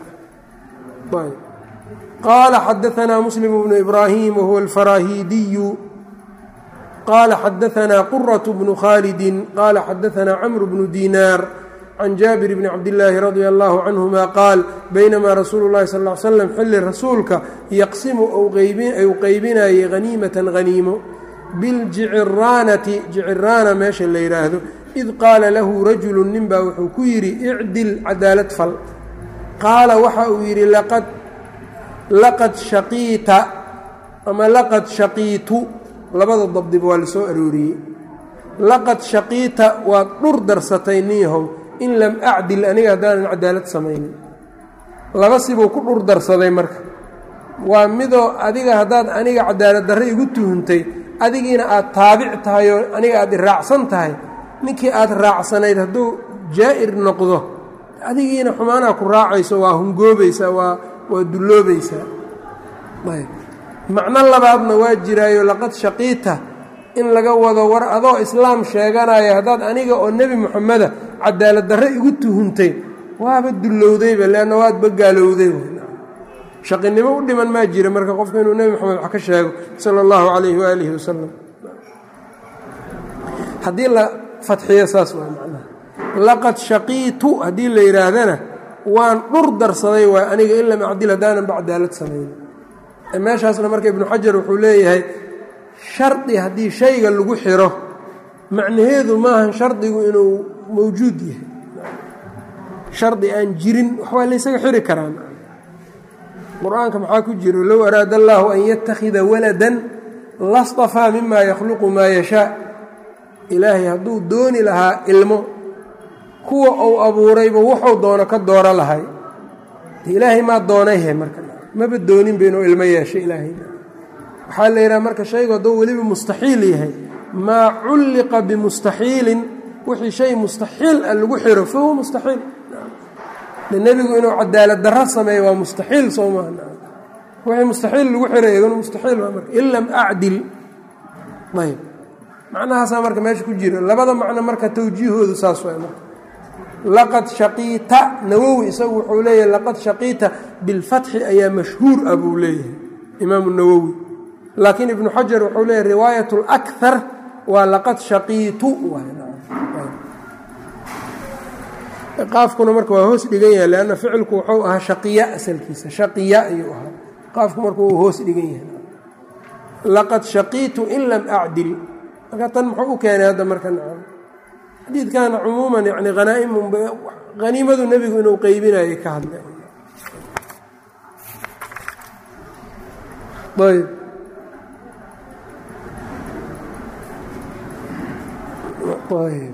S1: qaala xadaanaa muslim bnu ibraahim wahuwa alfaraahiidiyu qaala xadaanaa quraة bnu khaalidi qaala xadaanaa camr bnu dinaar can jaabir bni cabdillaahi radia allahu canhuma qaal baynamaa rasuulu llahi sal l slam xilli rasuulka yaqsimu u qaybinayay haniimatan haniimo biljiciraanati jiciraana meesha la yidhaahdo id qaala lahu rajulu ninbaa wuxuu ku yidhi icdil cadaalad fal qaala waxa uu yidhi laqad shaqiita ama laqad shaqiitu labada dabdiba waa la soo arooriyey laqad shaqiita waad dhur darsatay niihow in lam acdil aniga haddaanan cadaalad samaynin laba sibuu ku dhur darsaday marka waa midoo adiga haddaad aniga cadaalad darre igu tuhuntay adigiina aad taabic tahay oo aniga aad iraacsan tahay ninkii aad raacsanayd hadduu jaa'ir noqdo adigiina xumaanaa ku raacayso waa hungoobaysaa waa waa dulloobaysaa ayb macno labaadna waa jiraayo laqad shaqiita in laga wado war adoo islaam sheeganaya haddaad aniga oo nebi moxameda cadaalad darre igu tuhuntay waaba dullowdayba leanna waadba gaalowday shaqinimo u dhiman maa jira marka qofka inuu nebi moxamed wax ka sheego sala allahu calayhi waaalihi wasalam haddii la fadxiyo saas waa macnaha laqad shaqiitu haddii la yidhaahdana waan dhur darsaday waay aniga in lam acdil haddaananba cadaalad samayn meeshaasna marka ibnu xajar wuxuu leeyahay shardi haddii shayga lagu xiro macnaheedu maahan shardigu inuu mawjuud yahay shardi aan jirin waxbaa laysaga xiri karaan qur-aanka maxaa ku jiro low araada allaahu an yattakhida waladan lastafaa mima yakhluqu maa yashaa ilaahay hadduu dooni lahaa ilmo kuwa uu abuurayba wuxuu doono ka dooro lahay ilaahay maa doonayhe marka maba dooninba inuu ilmo yeesho ilaahay waxaa la yidhaha marka shaygu hadduu weliba mustaxiil yahay maa culliqa bimustaxiilin wixii shay mustaxiil ah lagu xiro fahuwa mustaxiil de nebigu inuu cadaalad darro sameeyo waa mustaxiil soo maaha wixii mustaxiil lagu xiray iyaguna mustaxiil waa marka in lam acdil ayb macnahaasaa marka meesha ku jira labada macno marka tawjiihoodu saas waay marka laqad shaqiita nawowi isagu wuxuu leeyahay laqad shaqiita bilfatxi ayaa mashhuur ah buu leeyahay imaamu nawowi laakiin ibnu xajar wuxuu leeyahy riwaayat اlأkhar waa laqad shaqiitu qaafkuna marka waa hoos dhigan yahay lanna ficilku wuxuu ahaa shaqiya asalkiisa shaqiya ayuu ahaa qaafku marka wuu hoos dhigan yahay laqad shaqiitu in lam acdil marka tan muxuu u keenay hadda marka nacam xadiidkana cumuuman yani hanaaim haniimadu nebigu inuu qeybinayo ka hadlay ayb ayb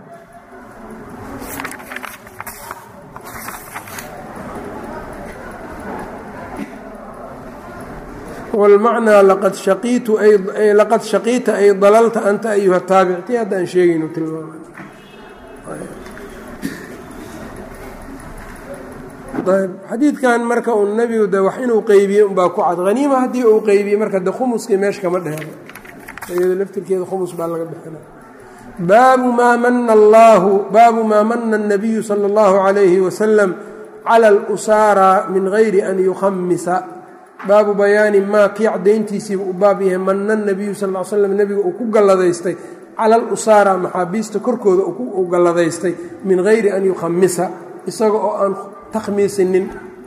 S1: wاlmacnaa laqad shaqiita ay dalalta anta ayuha taabic tii hadda aan sheegayno tilmaama ayb xadiidkan marka uu nebigu de wax inuu qeybiye unbaa ku cad haniima haddii uu qeybiye marka de khumuskii meesha kama dheero iyado laftirkeeda khumus baa laga bixina baabu maa mana allaahu baabu maa mana الnabiyu salى اllahu عalayhi wasalam calى اlusaara min gayri an yukhamisa baabu bayaani maa kii cadayntiisiiba u baab yahay mana nabiyu sal l slam nebiga uu ku galladaystay cala alusaara maxaabiista korkooda uu galladaystay min gayri an yukhamisa isaga oo aan takhmiisinin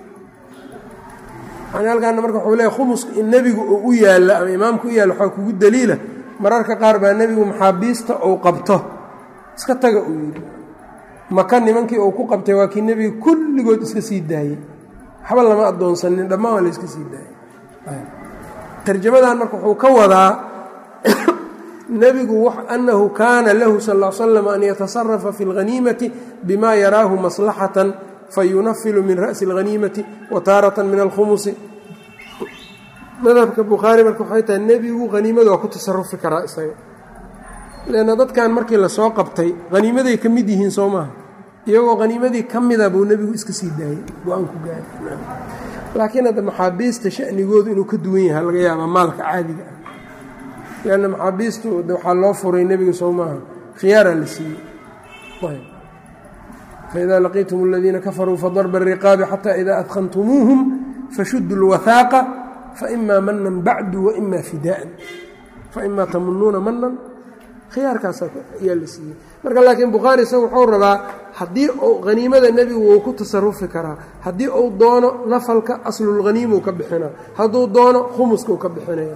S1: yani halkaana marka wuxuu leeya khumuska in nebigu uu u yaalla ama imaamka u yaalla waxaa kugu daliila mararka qaar baa nebigu maxaabiista uu qabto iska taga uu yidhi maka nimankii uu ku qabtay waa kii nebiga kulligood iska sii daayey waxba lama addoonsanin dhammaan waa la iska sii daayay tarjamadan marka wuxuu ka wadaa nebigu annahu kaana lahu sal l slam an yatasarafa fi اlghaniimati bima yaraahu maslaxatan fayunafilu min ra'si اlghaniimati wa taaratan min alkhumusi madhabka bukhaari marka waxay tahay nebigu haniimada waa ku tasarufi karaa isaga leanna dadkan markii lasoo qabtay haniimaday ka mid yihiin soo maaha iyagoo haniimadii ka mida buu nebigu iska sii daayey go-aan ku gaaray laakiin hadda maxaabiista shanigoodu inuu ka duwan yahay laga yaabaa maalka caadiga ah leanna maxaabiistu waxaa loo furay nebiga soo maaha khiyaaraa la siiyey faidaa laqiitum aladiina kafaruu fadarba ariqaabi xataa idaa adkhantumuuhum fashudu lwahaaqa faima manan bacdu waima fidaa'an faima tamunuuna manan khiyaarkaas ayaa la siiyey marka laakiin bukhaari isaga wuxuu rabaa haddii uu haniimada nebigu wuu ku tasarufi karaa haddii uu doono nafalka aslulhaniimuu ka bixinaa hadduu doono khumuskau ka bixinaya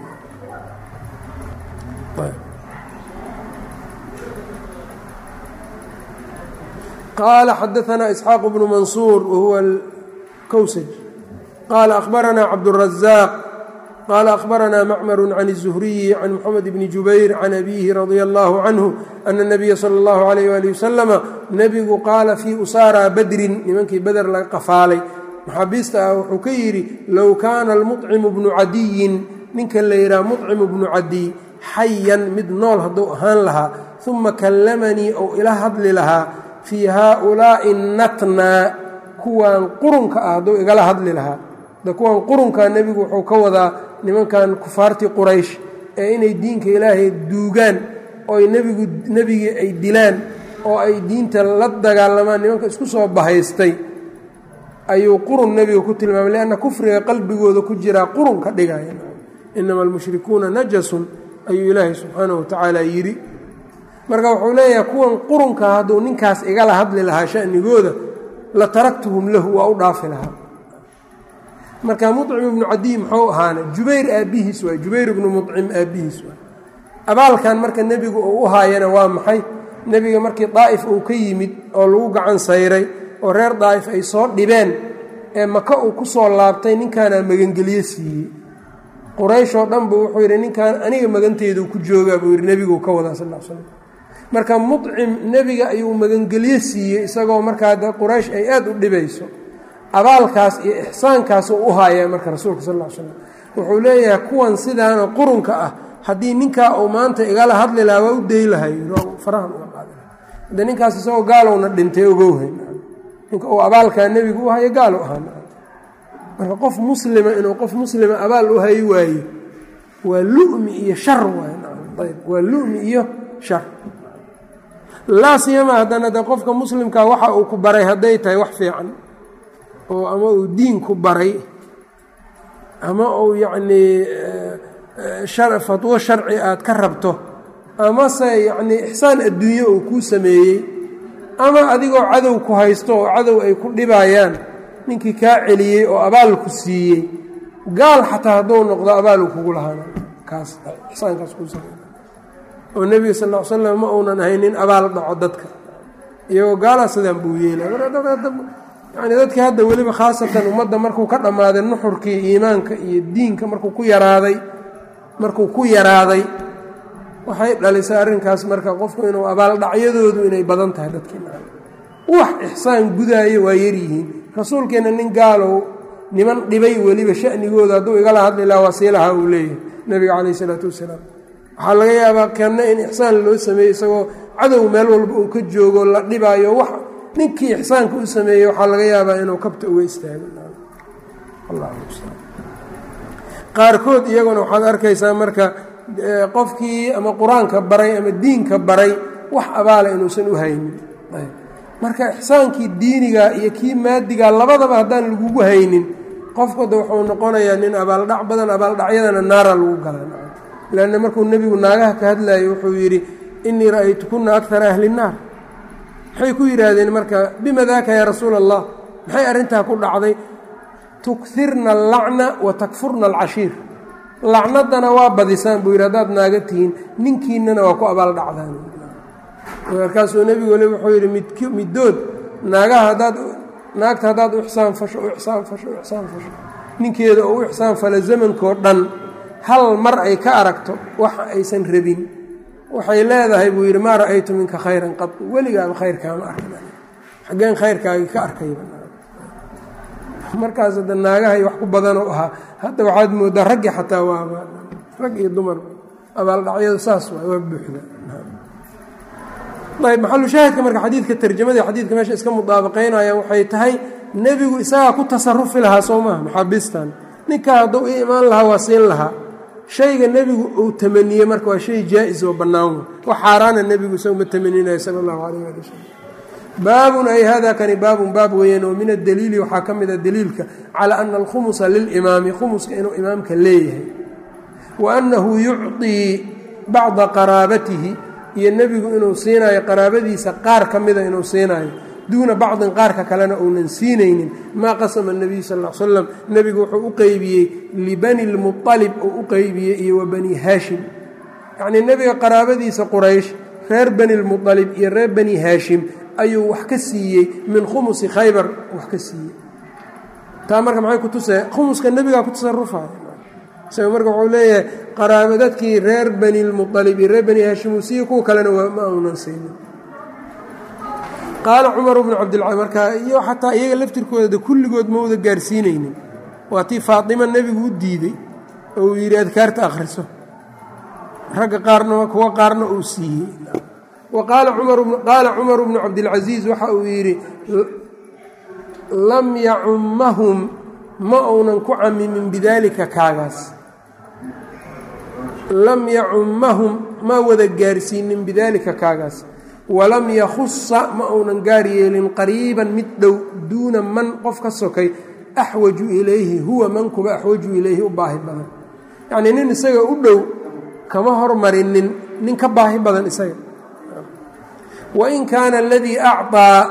S1: qaala xadaanaa isxaaq bnu mansuur wahuwa kowsaj qaala akhbaranaa cabdurazaaq qال أخبرنا mcmر عن الزهري عن محمد بن جuبير عن أbيه رضي الله عنه أن النبي صلى الله عليه وaلiه وسلم nebigu qaala fii usaara badrin nimankii beder laga qafaalay maxaabiista ah wuxuu ka yidhi low kaana الmuطcimu بnu cadiyin ninka la yidhaha muطcimu بnu cadiy xayan mid nool hadduu ahaan lahaa ثuma kallamanii ou ila hadli lahaa fii haaؤulaaءi natnaa kuwan qurunka ah hadduu igala hadli lahaa da kuwan qurunkaa nebigu wuxuu ka wadaa nimankan kufaartii quraysh ee inay diinka ilaahay duugaan ooy nebigu nebigii ay dilaan oo ay diinta la dagaalamaan nimanka isku soo bahaystay ayuu qurun nebiga ku tilmaamay leanna kufriga qalbigooda ku jiraa qurun ka dhigaya inama almushrikuuna najasun ayuu ilaahay subxaanahu watacaala yidhi marka wuxuu leeyahay kuwan qurunkaa hadduu ninkaas igala hadli lahaa shanigooda la taraktuhum lahu waa u dhaafi lahaa marka mucim ibnu cadiy muxuu ahaana jubayr aabbihiis waay jubayr ibnu mucim aabbihiis waay abaalkan marka nebigu uu u haayana waa maxay nebiga markii daa'if uu ka yimid oo lagu gacan sayray oo reer daa'if ay soo dhibeen ee maka uu ku soo laabtay ninkaanaa magangelyo siiyey qurayshoo dhan buu wuxuu yidhi ninkaan aniga maganteedu ku joogaa buu yidhi nebiguu ka wadaa sal l slam marka mucim nebiga ayuu magangelyo siiyey isagoo markaa de quraysh ay aad u dhibayso abaalkaas iyo ixsaankaas uu u haayaa marka rasuulka sal l slam wuxuu leeyahay kuwan sidaana qurunka ah haddii ninkaa uu maanta igala hadli lahaa waa u day lahay farahan uga qaadi hadde ninkaas isagoo gaalowna dhintay ogowhay ninka uu abaalkaa nebigu u hayo gaalow ahaa marka qof muslima inuu qof muslima abaal u hayi waayo waa lumi iyo shar waayb waa lumi iyo shar laa siyama haddana de qofka muslimkaa waxa uu ku baray hadday tahay wax fiican oo ama uu diin ku baray ama uu yacnii fatwo sharci aad ka rabto amase yacnii ixsaan adduunye uu kuu sameeyey ama adigoo cadow ku haysto oo cadow ay ku dhibayaan ninkii kaa celiyey oo abaal ku siiyey gaal xataa hadduu noqdo abaalu kugu lahaana kaas ixsaankaas kuu sameey oo nebiga sal ll ly slam ma uunan ahayn nin abaal dhaco dadka iyagoo gaalaa sidaan buu yeelay yani dadkii hadda weliba khaasatan ummadda markuu ka dhammaaday nuxurkii iimaanka iyo diinka markuu ku yaraaday markuu ku yaraaday waxay dhalisay arrinkaas marka qofku inuu abaaldhacyadoodu inay badan tahay dadkii wax ixsaan gudaayo waa yaryihiin rasuulkeenna nin gaalow niman dhibay weliba sha'nigooda hadduu igala hadli laha waa sii lahaa uu leeyahay nebiga calayh isalaatu wasalaam waxaa laga yaabaa kanna in ixsaan loo sameeyey isagoo cadow meel walba uu ka joogo la dhibaayo wax ninkii ixsaanka u sameeyey waxaa laga yaabaa inuu kabta uga istaago qaarkood iyaguna waxaad arkaysaa marka qofkii ama qur-aanka baray ama diinka baray wax abaala inuusan u haynin marka ixsaankii diiniga iyo kii maadiga labadaba haddaan lagugu haynin qofkooda wuxuu noqonayaa nin abaaldhac badan abaaldhacyadana naara lagu galaa lanna markuu nebigu naagaha ka hadlayay wuxuu yidhi innii ra'aytukuna akara ahli nnaar maxay ku yidhaahdeen marka bima daaka yaa rasuula allah maxay arrintaa ku dhacday tukirna allacna wa takfurna alcashiir lacnadana waa badisaan buu yidhi haddaad naaga tihiin ninkiinana waa ku abaaldhacdaan markaasuu nebigu weli wuxuu yidhi mid middood naagaha haddaad naagta haddaad u ixsaan fasho u ixsaan fasho u ixsaan fasho ninkeeda oo u ixsaan fala zamankoo dhan hal mar ay ka aragto waxa aysan rabin waxay leedahay buu yidhi maa ra'aytu minka khayran qad weligaaba khayrkaama arkan xaggeen khayrkaagii ka arkayba markaas hadda naagahay wax ku badanoo ahaa hadda waxaad mooddaa raggi xataa waaba rag iyo dumar abaaldhacyadu saas waay waa buuxda ayb maxalu shaahidka marka xadiidka tarjamadii xadiidka meesha iska mudaabaqaynayaan waxay tahay nebigu isagaa ku tasarufi lahaa soo maaha maxaabiistan ninkaa hadduu i imaan lahaa waa siin lahaa shayga nebigu uu tamaniyey marka waa shay jaa-is oo bannaan wax xaaraana nebigu isaguma tamaninayo sala allahu calayh ali wasalam baabun ay hada kani baabun baab weeyaan oo min adaliili waxaa ka mid a daliilka calaa ana alkhumusa lilimaami khumuska inuu imaamka leeyahay wa annahu yucطii bacda qaraabatihi iyo nebigu inuu siinayo qaraabadiisa qaar ka mida inuu siinayo duuna bacdin qaarka kalena uunan siinaynin maa qasama nebiyu sal l slam nebigu wuxuu u qeybiyey libani lmualib uu u qeybiyey iyo wa bani haashim yacnii nebiga qaraabadiisa quraysh reer bani lmualib iyo reer bani haashim ayuu wax ka siiyey min khumusi khaybar wax ka siiyey taa marka maxay ku tusee khumuska nebigaa ku tasarufaya isaga marka wuxuu leeyahay qaraaba dadkii reer bani lmualib iyo reer bani haashim uu siiye kuwa kalena ma aunan siinin qaala cumaru bnu cabdilca marka iyo xataa iyaga laftirkooda kulligood ma wada gaarsiinaynin waa tii faatima nebigu u diiday oo uu yidhi adkaarta akhriso ragga qaarna kuwa qaarna uu siiyey wa qaala cumaru bnu cabdilcasiis waxa uu yidhi lam yacummahum ma uunan ku camimin bidaalika kaagaas lam yacummahum ma wada gaarsiinin bidaalika kaagaas walam yakhusa ma uunan gaar yeelin qariiban mid dhow duuna man qof ka sokay axwaju ilayhi huwa mankuba axwaju ilayhi u baahi badan yacnii nin isaga u dhow kama hormarinin nin ka baahi badan isaga wain kaana aladii acطaa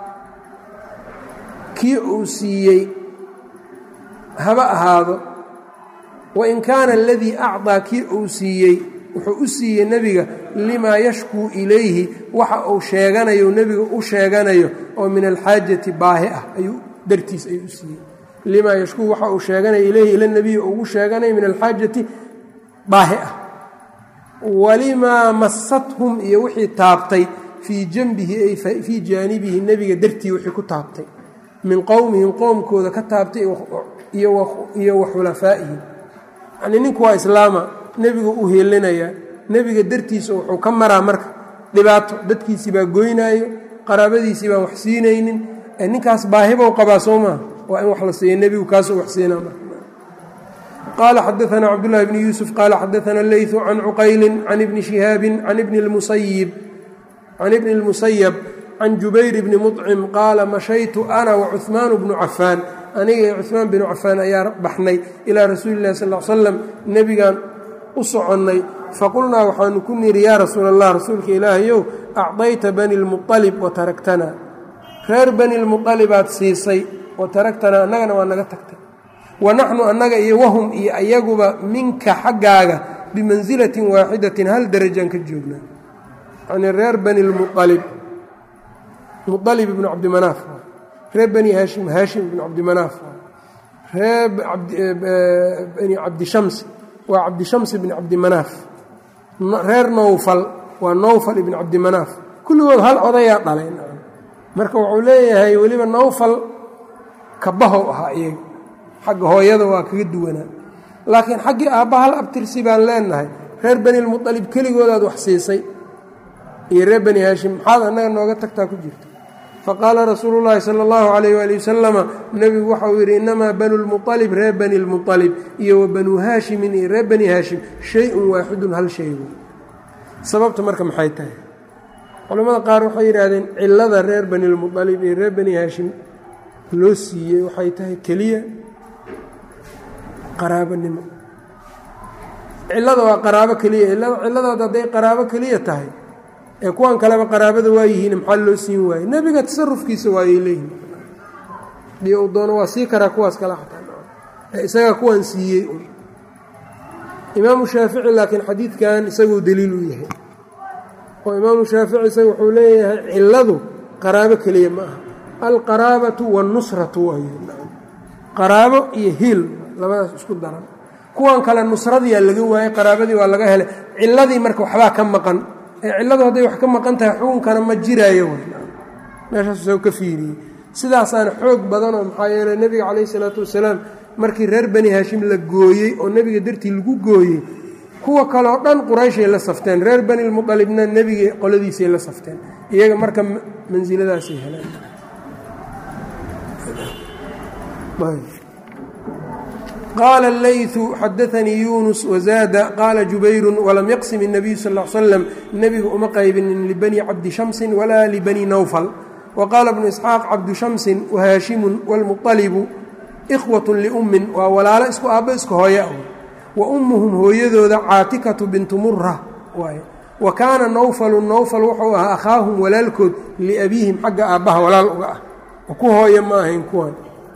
S1: kii uu siiyey haba ahaado wain kaana aladii acطaa kii uu siiyey wuxuu u siiyey nebiga limaa yashkuu ilayhi waxa uu sheeganayo nebiga u sheeganayo oo min alxaajati baahi ah ayuu dartiis ayuu u siiyey limaa yashkuu waxa uu sheeganayo ilayhi ila nebiyi ugu sheeganayo min alxaajati baahi ah walimaa masathum iyo wixii taabtay fii janbihi ay fii jaanibihi nebiga dartii wixii ku taabtay min qowmihim qowmkooda ka taabtay iyo wa khulafaa'ihim yacnii ninku waa islaama nebigu u heelinayaa nebiga dartiisa wuxuu ka maraa marka dhibaato dadkiisii baa goynaayo qaraabadiisii baan wax siinaynin ninkaas baahibow qabaa soo maaha waa in wax la siiya nebigu kaasoo wax siinaa marka qala xadaثna cabdالlahi bn yuسف qala xadaثna اleyثu can cuqayli can ibni شihaabi can ibni الmusayb can jubayr bni muطcim qaala mashaytu ana wacuثmaan bnu cafaan aniga iyo cuثmaan binu cafaan ayaa baxnay ilaa rasuuli اlahi sal slam nebigaan u soconnay faqulnaa waxaanu ku nidhi yaa rasuul اllah rasuulka ilaahayow acطayta bani اlmuطalib wataragtana reer bani اlmuطalibaad siisay wataragtanaa annagana waa naga tagtay wanaxnu annaga iyo wahum iyo ayaguba minka xaggaaga bimansilatin waaxidatin hal darajaan ka joognaa yanii reer bani lmualib mualib ibnu cabdimanaaf reer bani haashim haashim ibnu cabdimanaaf reer bani cabdishams waa cabdishams ibni cabdimanaaf reer nowfal waa nowfal ibni cabdimanaaf kulligood hal odayaa dhalay marka wuxuu leeyahay weliba nowfal kabahow ahaa iyaga xagga hooyada waa kaga duwanaa laakiin xaggii aabba hal abtirsi baan leenahay reer bani lmualib keligoodaad wax siisay iyo reer bani haashim maxaad annaga nooga tagtaa ku jirta faqaala rasuulu llaahi sala allahu calayh waali wasalama nebigu waxauu yidhi innamaa banu lmualib reer bani lmualib iyo wa banuu haashimin iyo reer bani haashim shay-un waaxidun hal shay wey sababta marka maxay tahay culimmada qaar waxay yidhaahdeen cillada reer bani lmualib iyo reer bani haashim loo siiyey waxay tahay keliya qaraabanimo cillada waa qaraabo keliya cilladood hadday qaraabo keliya tahay ee kuwan kaleba qaraabada waa yihiin maxaa loo siin waaye nebiga tasarufkiisa waayay leeyihin hadii uu doono waa sii karaa kuwaas kale xataa ee isagaa kuwan siiyey imaamu shaafici laakiin xadiidkan isaguu daliil u yahay oo imaamu shaafici isaga wuxuu leeyahay cilladu qaraabo keliya ma aha alqaraabatu wاnnusratu waay qaraabo iyo hiil labadaas isku daran kuwan kale nusradiyaa laga waayey qaraabadii waa laga helay ciladii marka waxbaa ka maqan ee cilladu hadday wax ka maqan tahay xukunkana ma jiraayo meeshaas soo ka fiiriyey sidaasaana xoog badanoo maxaa yeeley nebiga calayhi salaatu wasalaam markii reer bani haashim la gooyey oo nebiga dartii lagu gooyey kuwa kaleoo dhan qurayshay la safteen reer bani lmuqalibna nebiga qoladiisay la safteen iyaga marka mansiladaasay heleen qaala اleyثu xadaanii yunus wazaada qaala jubayru walam yaqsim الnabiyu sal ا l slam nebigu uma qaybinin libani cabdi shamsin walaa libani nawfal waqaala bnu isxaaq cabdu shamsin wahaashimu wاlmuطalibu ikhwaة liummin waa walaalo isku aabbo isku hooye ah wa ummuhum hooyadooda caatikatu bintu mura waay wa kaana nawfalu nawfal wuxuu ahaa akhaahum walaalkood liabiihim xagga aabbaha walaal uga ah oo ku hooye ma ahayn kuwan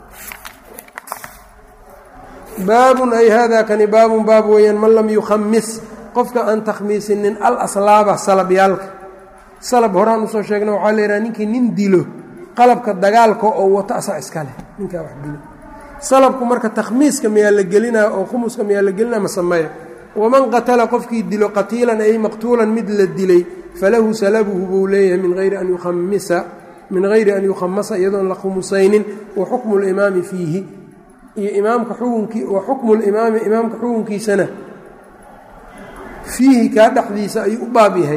S1: baabun ay hada kani baabun baab weeyaan man lam yukhamis qofka aan takhmiisinin alaslaaba salabyaalka salab horaan usoo sheegna waxaa la yidhaha ninkii nin dilo qalabka dagaalka oo wato asaa iska leh ninkaa wax dilo salabku marka takhmiiska miyaa la gelinaa oo khumuska miyaa la gelinaa ma sameeya waman qatala qofkii dilo qatiilan ay maqtuulan mid la dilay falahu salabuhu buu leeyahay min hayri an yukhamisa min hayri an yukhamasa iyadoon la khumusaynin wa xukmu limaami fiihi iyo imaamka xukunkii wa xukmu limaami imaamka xukunkiisana fiihi kaa dhexdiisa ayuu u baab yahay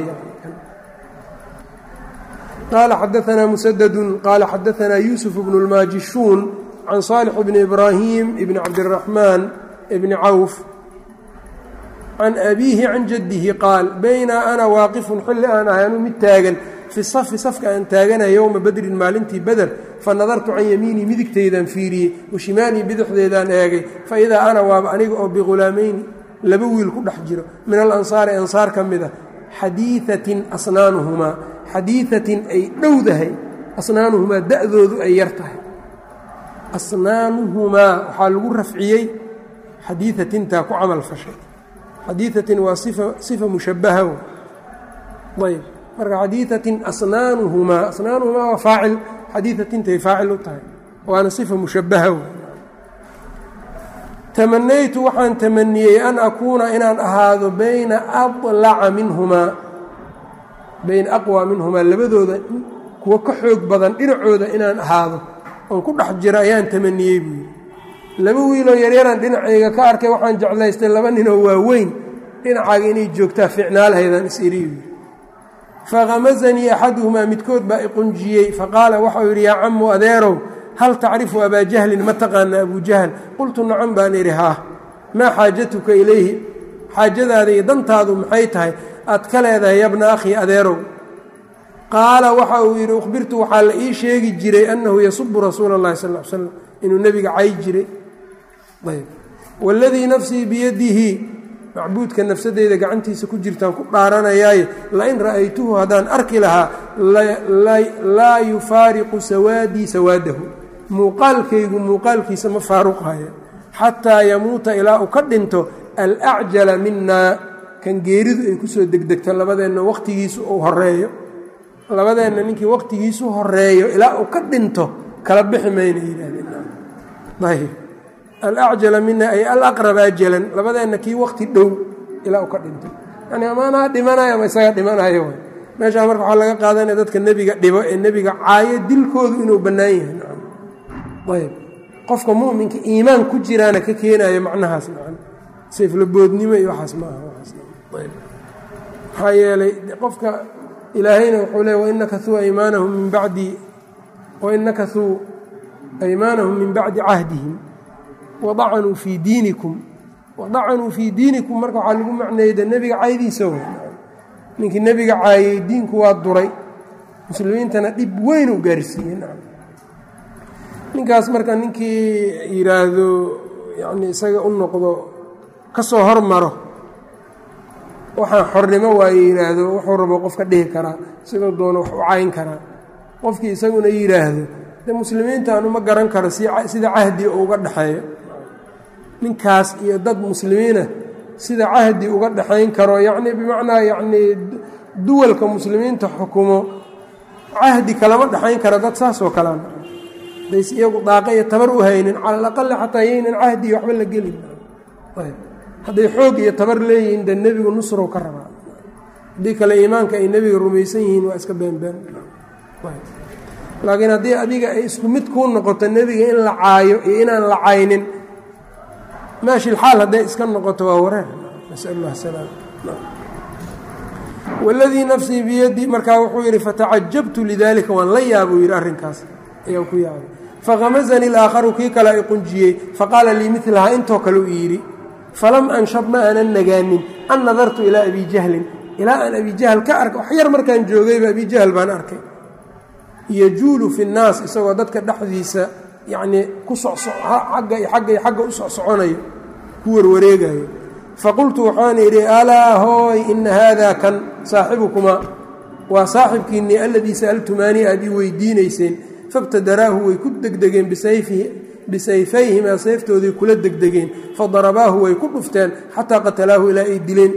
S1: qaala xadaanaa musadadu qaala xadaanaa yuusuf bnu lmaajishuun can saalix bni ibraahim ibni cabdiraxmaan ibni cawf can abiihi can jaddihi qaal baynaa ana waaqifun xilli aan ahay anuu mid taagan fi safi safka aan taaganaya yowma badrin maalintii beder fa nadartu can yamiinii midigtaydaan fiiriyey wa shimaalii bidixdeedaan eegay fa idaa ana waaba aniga oo bighulaamayni laba wiil ku dhex jiro min alansaari ansaar ka mid a xadiiatin asnaanuhumaa xadiiatin ay dhowdahay asnaanuhumaa da'doodu ay yar tahay asnaanuhumaa waxaa lagu rafciyey xadiiatintaa ku camal fashay xadiiatin waa sifa mushabbaha ayb marka xadiiatin asnaanuhumaa asnaanuhumaa waa faacil xadiiatintay faacil u tahay waana sifa mushabbaha tamanaytu waxaan tamaniyey an akuuna inaan ahaado bayna alaca minhumaa bayna aqwa minhumaa labadooda kuwa ka xoog badan dhinacooda inaan ahaado oon ku dhex jiro ayaan tamaniyey buu yidhi laba wiiloo yaryaraan dhinacayga ka arkay waxaan jeclaystay laba ninoo waaweyn dhinacaaga inay joogtaa ficnaalahaydaan is-iriy faqamazanii axaduhumaa midkood baa iqunjiyey faqaala waxau yidhi yaa camu adeerow hal tacrifu abaa jahlin ma taqaana abu jahl qultu nacan baan idhi haa maa xaajatuka ilayhi xaajadaada iyo dantaadu maxay tahay aad ka leedahay yabna akhii adeerow qaala waxa uu yidhi ukhbirtu waxaa la ii sheegi jiray annahu yasubu rasuula اllahi sal l slam inuu nebiga cay jiray ayb waladii nafsii biyadihi macbuudka nafsadeyda gacantiisa ku jirtaan ku dhaaranayaaye lain ra'aytuhu haddaan arki lahaa laa yufaariqu sawaadii sawaadahu muuqaalkaygu muuqaalkiisa ma faaruqhaya xataa yamuuta ilaa uu ka dhinto alacjala minaa kan geeridu ay kusoo degdegto labadeenna waqtigiisu uu horeeyo labadeenna ninkii waqtigiisu horeeyo ilaa uu ka dhinto kala bixi mayna yidhahdeen alacjala mina ay alaqrab ajalan labadeenna kii waqti dhow ilaa uu ka dhinto yani amaanaa dhimanayo ama isaga dhimanayo meeshaa marka waxaa laga qaadanaya dadka nebiga dhibo ee nebiga caayo dilkoodu inuu bannaan yahay ayb qofka muminka iimaan ku jiraana ka keenayo macnahaas man sayflaboodnimo iyo waxaas ma aha maxaa yeelay qofka ilaahayna wuxuu leey wain nakauu aymaanahum min bacdi wain nakauu aymaanahum min bacdi cahdihim wadacanuu fii diinikum wadacanuu fii diinikum marka waxaa lagu macneeyey de nebiga caydiisa w ninkii nebiga caayey diinku waa duray muslimiintana dhib weyn u gaarsiiyey ninkaas marka ninkii yidhaahdo yani isaga u noqdo ka soo hormaro waxaan xornimo waaye yidhaahdo wuxuu rabo qofka dhihi karaa sidoo doono wax u cayn karaa qofkii isaguna yidhaahdo de muslimiintaanu ma garan karo sida cahdi uga dhexeeyo ninkaas iyo dad muslimiina sida cahdi uga dhexayn karo yacni bimacnaa yacnii duwalka muslimiinta xukumo cahdi kalama dhexayn karo dad saas oo kalea days iyagu daaqa iyo tabar u haynin cala alaqali xataa yaynan cahdi iyo waxba la gelin hadday xoog iyo tabar leeyihiin de nebigu nusrow ka rabaa haddii kale iimaanka ay nebiga rumaysan yihiin waa iska beenbeen laakiin haddii adiga ay isku mid kuu noqoto nebiga in la caayo iyo inaan la caynin maashilxaal hadday iska noqoto waa wareer nasal lah salaam waladii nafsii biyadii markaa wuxuu yidhi fatacajabtu lidalika waan la yaabuu yidhi arrinkaas ayaan ku yaabay fakhamazanii ilaakharu kii kale ay qunjiyey faqaala lii milahaa intoo kale u yidhi falam anshab ma aanan nagaanin an nadartu ilaa abi jahlin ilaa aan abi jahl ka arkay wax yar markaan joogayba abi jahl baan arkay yajuulu fi nnaas isagoo dadka dhexdiisa yacnii ku socagga iyo agga iyo xagga u socsoconayo ku warwareegayo faqultu waxaan idhi alaa hooy ina haada kan saaxibukumaa waa saaxibkiinnii alladii sa'altumaanii aad ii weydiinayseen fabtadaraahu way ku degdegeen bisayfayhimaa sayftoodii kula degdegeen fadarabaahu way ku dhufteen xataa qatalaahu ilaa ay dileen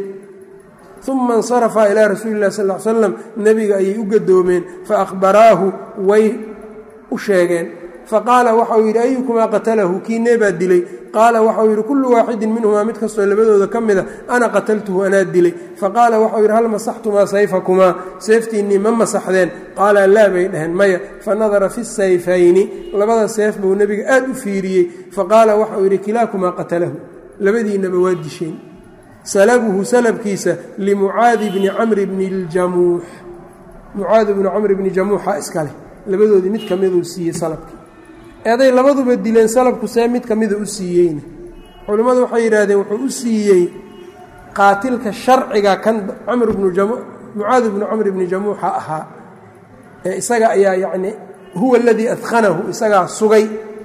S1: uma insarafa ilaa rasuuli lah sal l slam nebiga ayay u gadoomeen faahbaraahu way u sheegeen faqaala waxau yidhi ayukumaa qatalahu kiinee baa dilay qaala waxau yidhi kullu waaxidin minhumaa mid kastoo labadooda ka mida ana qataltuhu anaa dilay faqaala waxau yidhi hal masaxtumaa sayfakumaa seeftiinnii ma masaxdeen qaala laa bay dhaheen maya fanadara fi sayfayni labada seef buu nebiga aad u fiiriyey faqaala waxau yidhi kilaakumaa qatalahu labadiinnaba waa disheen salabuhu salabkiisa limucaadi bni camri bni ljamuux mucaadi bni camri bni jamuuxa iskaleh labadoodii mid ka miduu siiyey salabkii eeday labaduba dileen salabku see mid ka mida u siiyeyna culimmadu waxay yidhaahdeen wuxuu u siiyey qaatilka sharciga kan camr bnu mucaadi bnu camr bni jamuuxa ahaa ee isaga ayaa yacni huwa aladii adkhanahu isagaa sugay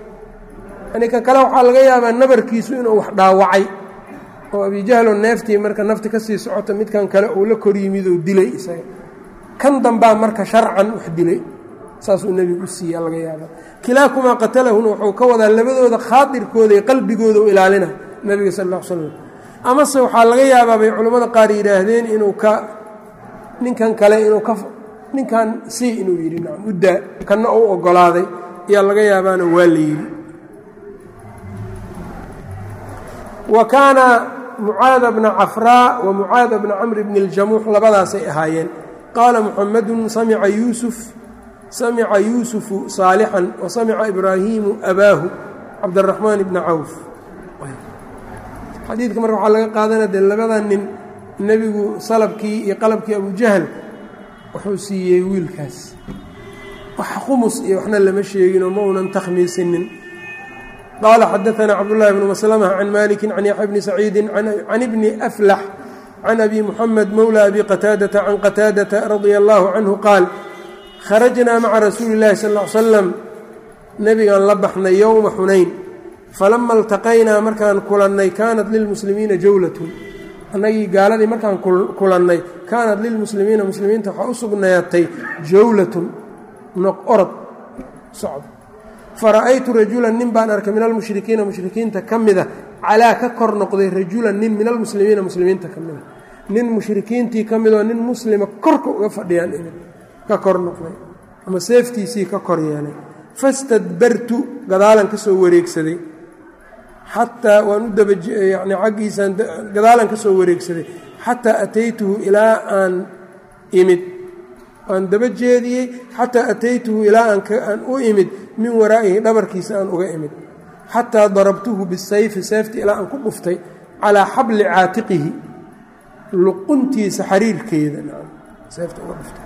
S1: yani kan kale waxaa laga yaabaa nabarkiisu inuu wax dhaawacay oo abijahlo neeftii marka nafti ka sii socota midkan kale uu la kor yimid oo dilay isaga kan dambaa marka sharcan wax dilay saasuu nebigu u siiya laga yaaba kilaakumaa qatalahuna wuxuu ka wadaa labadooda khaadirkooda iyo qalbigooda u ilaalina nebiga sal alla l slam amase waxaa laga yaabaa bay culammada qaar yidhaahdeen inuu ka ninkan kale inuu ka ninkan si inuu yidhi nacam uddaa kanna u oggolaaday ayaa laga yaabaana waa la yidhi wa kaana mucaada bna cafraa wa mucaada bna camri bni ljamuux labadaasay ahaayeen qaala muxamedun samica yuusuf samica yuusufu saalixan wa samica ibraahiimu abaahu cabdiraxmaan bna cawf xadiidka marka waxaa laga qaadanaya dee labada nin nebigu salabkii iyo qalabkii abujahl wuxuu siiyey wiilkaas wax khumus iyo waxna lama sheeginoo ma unan takhmiisinin qaala xadaanaa cabdullahi bnu maslama can maliki can yaxya bni saciidi can ibni aflax can abi muxamed mowla abi qataadata can qataadata radia allahu canhu qaal kharajnaa maca rasuuli llahi sal l slam nebigaan la baxnay yowma xunayn falama iltaqaynaa markaan kulannay kaanat lilmuslimiina jawlatun annagii gaaladii markaan kulannay kaanat lilmuslimiina muslimiinta waxaa u sugnaatay jawlatun noq orod socd fara'aytu rajulan nin baan arkay min almushrikiina mushrikiinta ka mida calaa ka kor noqday rajulan nin min almuslimiina muslimiinta ka mida nin mushrikiintii ka midoo nin muslima korka uga fadhiyaan imid ka kor noqday ama seeftiisii ka kor yeelay fastadbartu gadaalan ka soo wareegsaday xataa waan u daba yani xaggiisaan gadaalan ka soo wareegsaday xataa ataytuhu ilaa aan imid aan daba jeediyey xataa ataytuhu ilaa aan u imid min waraa'ihi dhabarkiisa aan uga imid xataa darabtuhu bisayfi seefti ilaa aan ku dhuftay calaa xabli caatiqihi luquntiisa xariirkeeda seefta uga dhuftay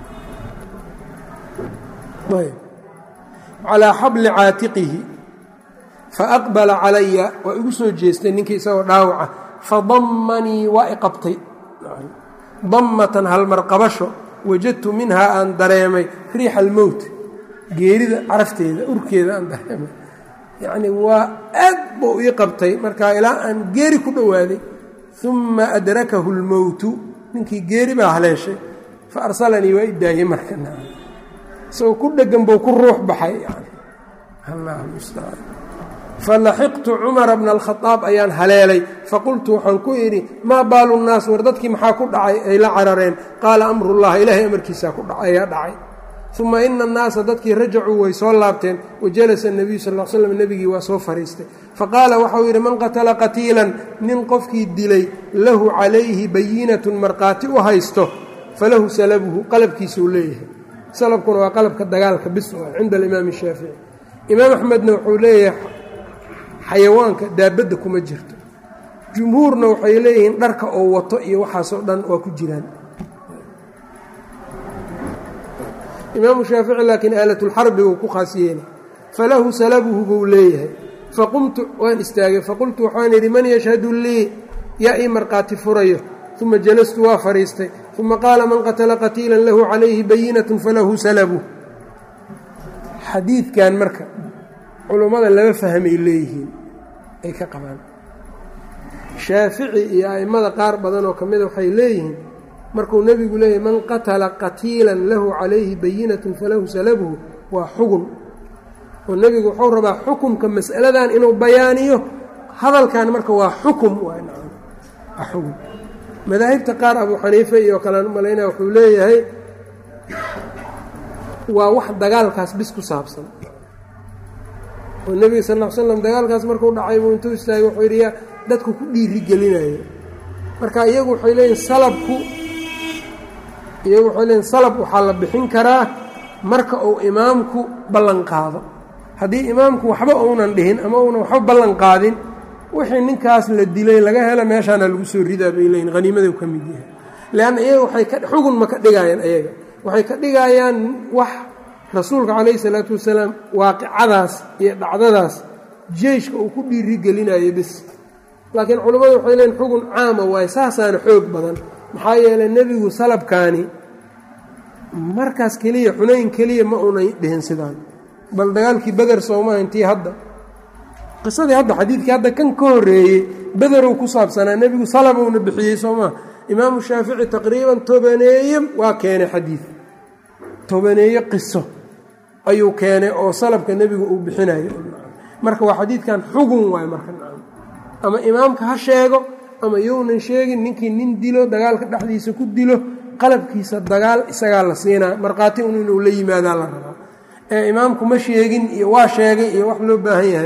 S1: calaa xabli caatiqihi faaqbala calaya waa igu soo jeestay ninkii isagoo dhaawaca fadammanii waa i qabtay dammatan halmarqabasho wajadtu minhaa aan dareemay riixa almowt geerida carafteeda urkeeda aan dareemay yacnii waa aad buu ii qabtay markaa ilaa aan geeri ku dhowaaday uma adrakahu lmowtu ninkii geeri baa haleeshay fa arsalanii waa i daayey marka isagoo ku dhegan buu ku ruux baxay falaxiqtu cumara bna alkhadaab ayaan haleelay faqultu waxaan ku idhi maa baalu nnaas war dadkii maxaa ku dhacay ay la carareen qaala amrullah ilaahay amarkiisaa ayaa dhacay uma ina annaasa dadkii rajacuu way soo laabteen wajalasa nebiyu sal l slam nebigii waa soo fariistay faqaala waxau yidhi man qatala qatiilan nin qofkii dilay lahu calayhi bayinatun markhaati u haysto falahu salabuhu qalabkiisuu leeyahay salabkuna waa qalabka dagaalka bis cinda alimaami shaafici imaam axmedna wuxuu leeyahay xayawaanka daabadda kuma jirto jumhuurna waxay leeyihiin dharka oo wato iyo waxaasoo dhan waa ku jiraan imaamu shaafici laakiin aalatulxarbi uu ku khaas yeelay falahu salabuhu buu leeyahay faqumtu waan istaagay faqultu waxaan idhi man yashhadu lii yaa ii markhaati furayo uma jalastu waa fadhiistay uma qaala man qatala qatiilan lahu calayhi bayinatun falahu salabuh xadiidkan marka culummada laba fahmay leeyihiin ay ka qabaan shaafici iyo a'immada qaar badan oo ka mida waxay leeyihiin markuu nebigu leeyahy man qatala qatiilan lahu calayhi bayinatun falahu salabuhu waa xugun oo nebigu wuxuu rabaa xukumka mas'aladan inuu bayaaniyo hadalkan marka waa xukum waa xugun madaahibta qaar abuu xaniife iyo kalaan u malaynaya wuxuu leeyahay waa wax dagaalkaas bis ku saabsan oo nebiga sal l slam dagaalkaas markuu dhacay buu intuu istaagay wuxuu yidhi yaa dadku ku dhiiri gelinayo marka iyagu waxay leeyihin salabku iyagu waxay leeyihin salab waxaa la bixin karaa marka uu imaamku ballan qaado haddii imaamku waxba uunan dhihin ama uunan waxba ballan qaadin wixii ninkaas la dilay laga helo meeshaana lagu soo ridaa bay leeyihin haniimaduu ka mid yahay leanna iyaga waxay ka xugun ma ka dhigayaan ayaga waxay ka dhigayaan wax rasuulka calayhi salaatu wasalaam waaqicadaas iyo dhacdadaas jeyshka uu ku dhiiri gelinayo bis laakiin culammadu waxay leeyiin xugun caama waaye saasaana xoog badan maxaa yeelay nebigu salabkaani markaas keliya xunayn keliya ma unay dhihin sidaan bal dagaalkii beder sooma intii hadda qisadii hadda xadiidkii hadda kan ka horreeyey bederuu ku saabsanaa nebigu salabuuna bixiyey soomaa imaamu shaafici taqriiban tobaneeye waa keenay xadiid tobaneeye qiso ayuu keenay oo salabka nebigu uu bixinayo marka waa xadiidkan xugun waay marka ama imaamka ha sheego ama younan sheegin ninkii nin dilo dagaalka dhexdiisa ku dilo qalabkiisa dagaal isagaa la siinaa markhaati un inuu la yimaadaa la rabaa ee imaamku ma sheegin iyo waa sheegay iyo wax loo baahan yahay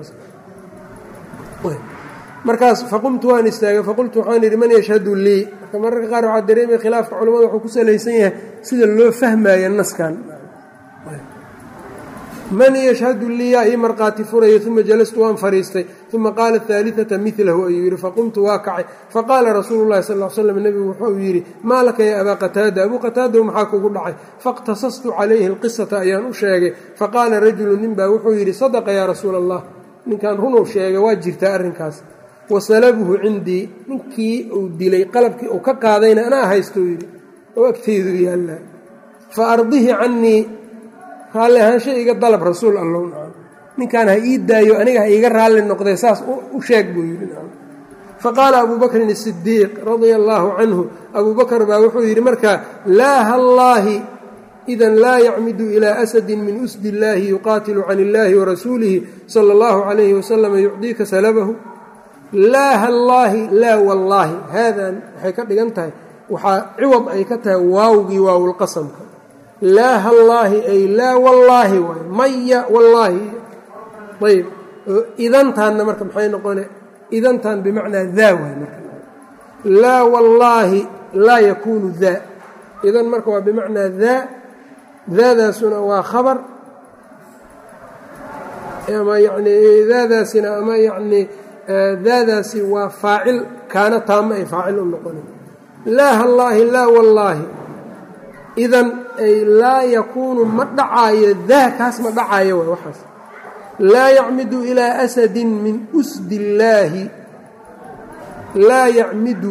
S1: maamarkaas faqumtu waan istaagay faqultu waxaan idhi man yashhadu lii marka mararka qaar waxaa dareemaya khilaafka culamada wuxuu ku salaysan yahay sida loo fahmaayo naskan man yashhadu lii yaa ii markhaati furaya uma jalastu waan fadhiistay uma qaala haaliata milahu ayuu yidhi faqumtu waa kacay faqaala rasuulu llahi sal l slam nebigu wuxuu yidhi maa laka ya abaa qataada abuu qataadaw maxaa kugu dhacay faاqtasastu calayhi alqisata ayaan u sheegay faqaala rajulu nin baa wuxuu yidhi sadaqa yaa rasuula allah ninkan runuu sheegay waa jirtaa arrinkaas wasalabuhu cindii ninkii uu dilay qalabkii uu ka qaadayna anaa haystou yidhi oo agteydu yaallaa fa ardihi cannii raalli ahaansha iga dalab rasuul allow nacam ninkaan ha ii daayo aniga ha iiga raalli noqdee saas u sheeg buu yidhi nacam fa qaala abuu bakrin asidiiq radia allaahu canhu abuu bakar baa wuxuu yidhi markaa laa hallaahi idan laa yacmidu ilaa asadin min usdi illaahi yuqaatilu can illaahi warasuulihi sala allahu calayhi wasalama yucdiika salabahu laa hallaahi laa wallaahi haadan waxay ka dhigan tahay waxaa ciwad ay ka tahay waawgii waawulqasamka laa hallaahi ay laa wallaahi waay maya wallaahi ayb idantaanna marka maxay noqone idantan bimacnaa daa waay marka laa wallaahi laa yakuunu daa idan marka waa bimacnaa daa daadaasuna waa khabar ama yani daadaasina ama yacnii daadaasi waa faacil kaana taama ay faacil u noqona laa hallaahi laa wallaahi idan ay laa yakuunu ma dhacaayo daa kaas ma dhacaayo waay waxaas laa yacmidu ilaa asadin min usdi illaahi laa yacmidu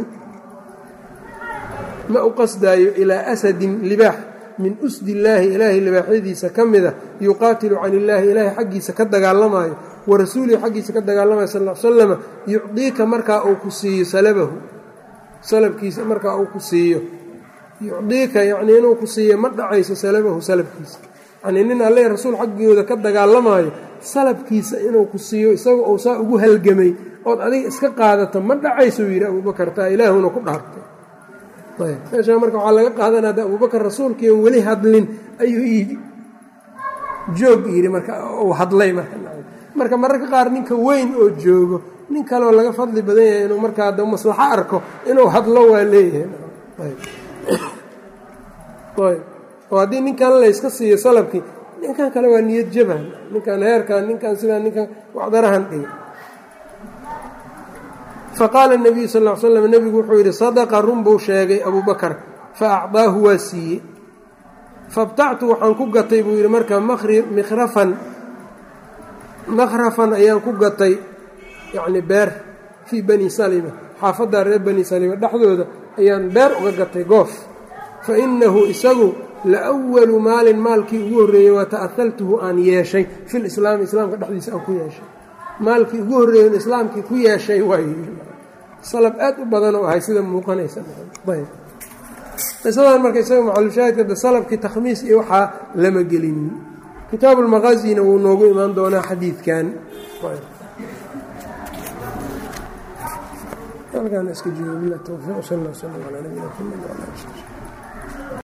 S1: ma u qasdaayo ilaa asadin libaax min usdi illaahi ilaahay libaaxyadiisa ka mida yuqaatilu can illaahi ilaahay xaggiisa ka dagaalamaayo wa rasuulihi xaggiisa ka dagaalamaayo sal l slama yucdiika markaa uu ku siiyo salabahu salabkiisa markaa uu ku siiyo yucdiika yacnii inuu ku siiyo ma dhacayso salabahu salabkiisa yacnii nin alle rasuul xaggooda ka dagaalamaayo salabkiisa inuu ku siiyo isaga uu saa ugu halgamay ood adiga iska qaadato ma dhacaysou yidhi abuubakar taa ilaahuna ku dhaartay ayb meeshaa marka waxaa laga qaadanaya de abuubakar rasuulkiion weli hadlin ayuu yidhi joog yidhi marka uu hadlay marka marka mararka qaar ninka weyn oo joogo nin kaleoo laga fadli badan yahay inuu markaa da maslaxo arko inuu hadlo waa leeyahay oo haddii ninkan layska siiyo salabkii ninkan kale waa niyad jaban ninkan heerkan ninkan sidaa ninkan wacdarahan dhiga faqaala nabiyu sal l slam nebigu wuxuu yidhi sadaqa run buu sheegay abuu bakar fa acdaahu waa siiyey fabtactu waxaan ku gatay buu yidhi marka mikhrafan makhrafan ayaan ku gatay yacni beer fii bani salima xaafaddaa reer bani salima dhexdooda ayaan beer uga gatay goof fa innahu isagu la walu maalin maalkii ugu horreeyey waa ta'ahaltuhu aan yeeshay fil islaami islaamka dhexdiisa aan ku yeeshay maalkii ugu horreeyen islaamkii ku yeeshay waay salab aad u badan oo ahay sida muuqanaysa qisadan marka isaga macalushaahidka de salabkii takhmiis iyo waxaa lama gelinin kitaabu lmaqaazina wuu noogu imaan doonaa xadiidkan halkaan iska joogo bila towfiiq sal alla slam calaa nabiyina mxamed wala ali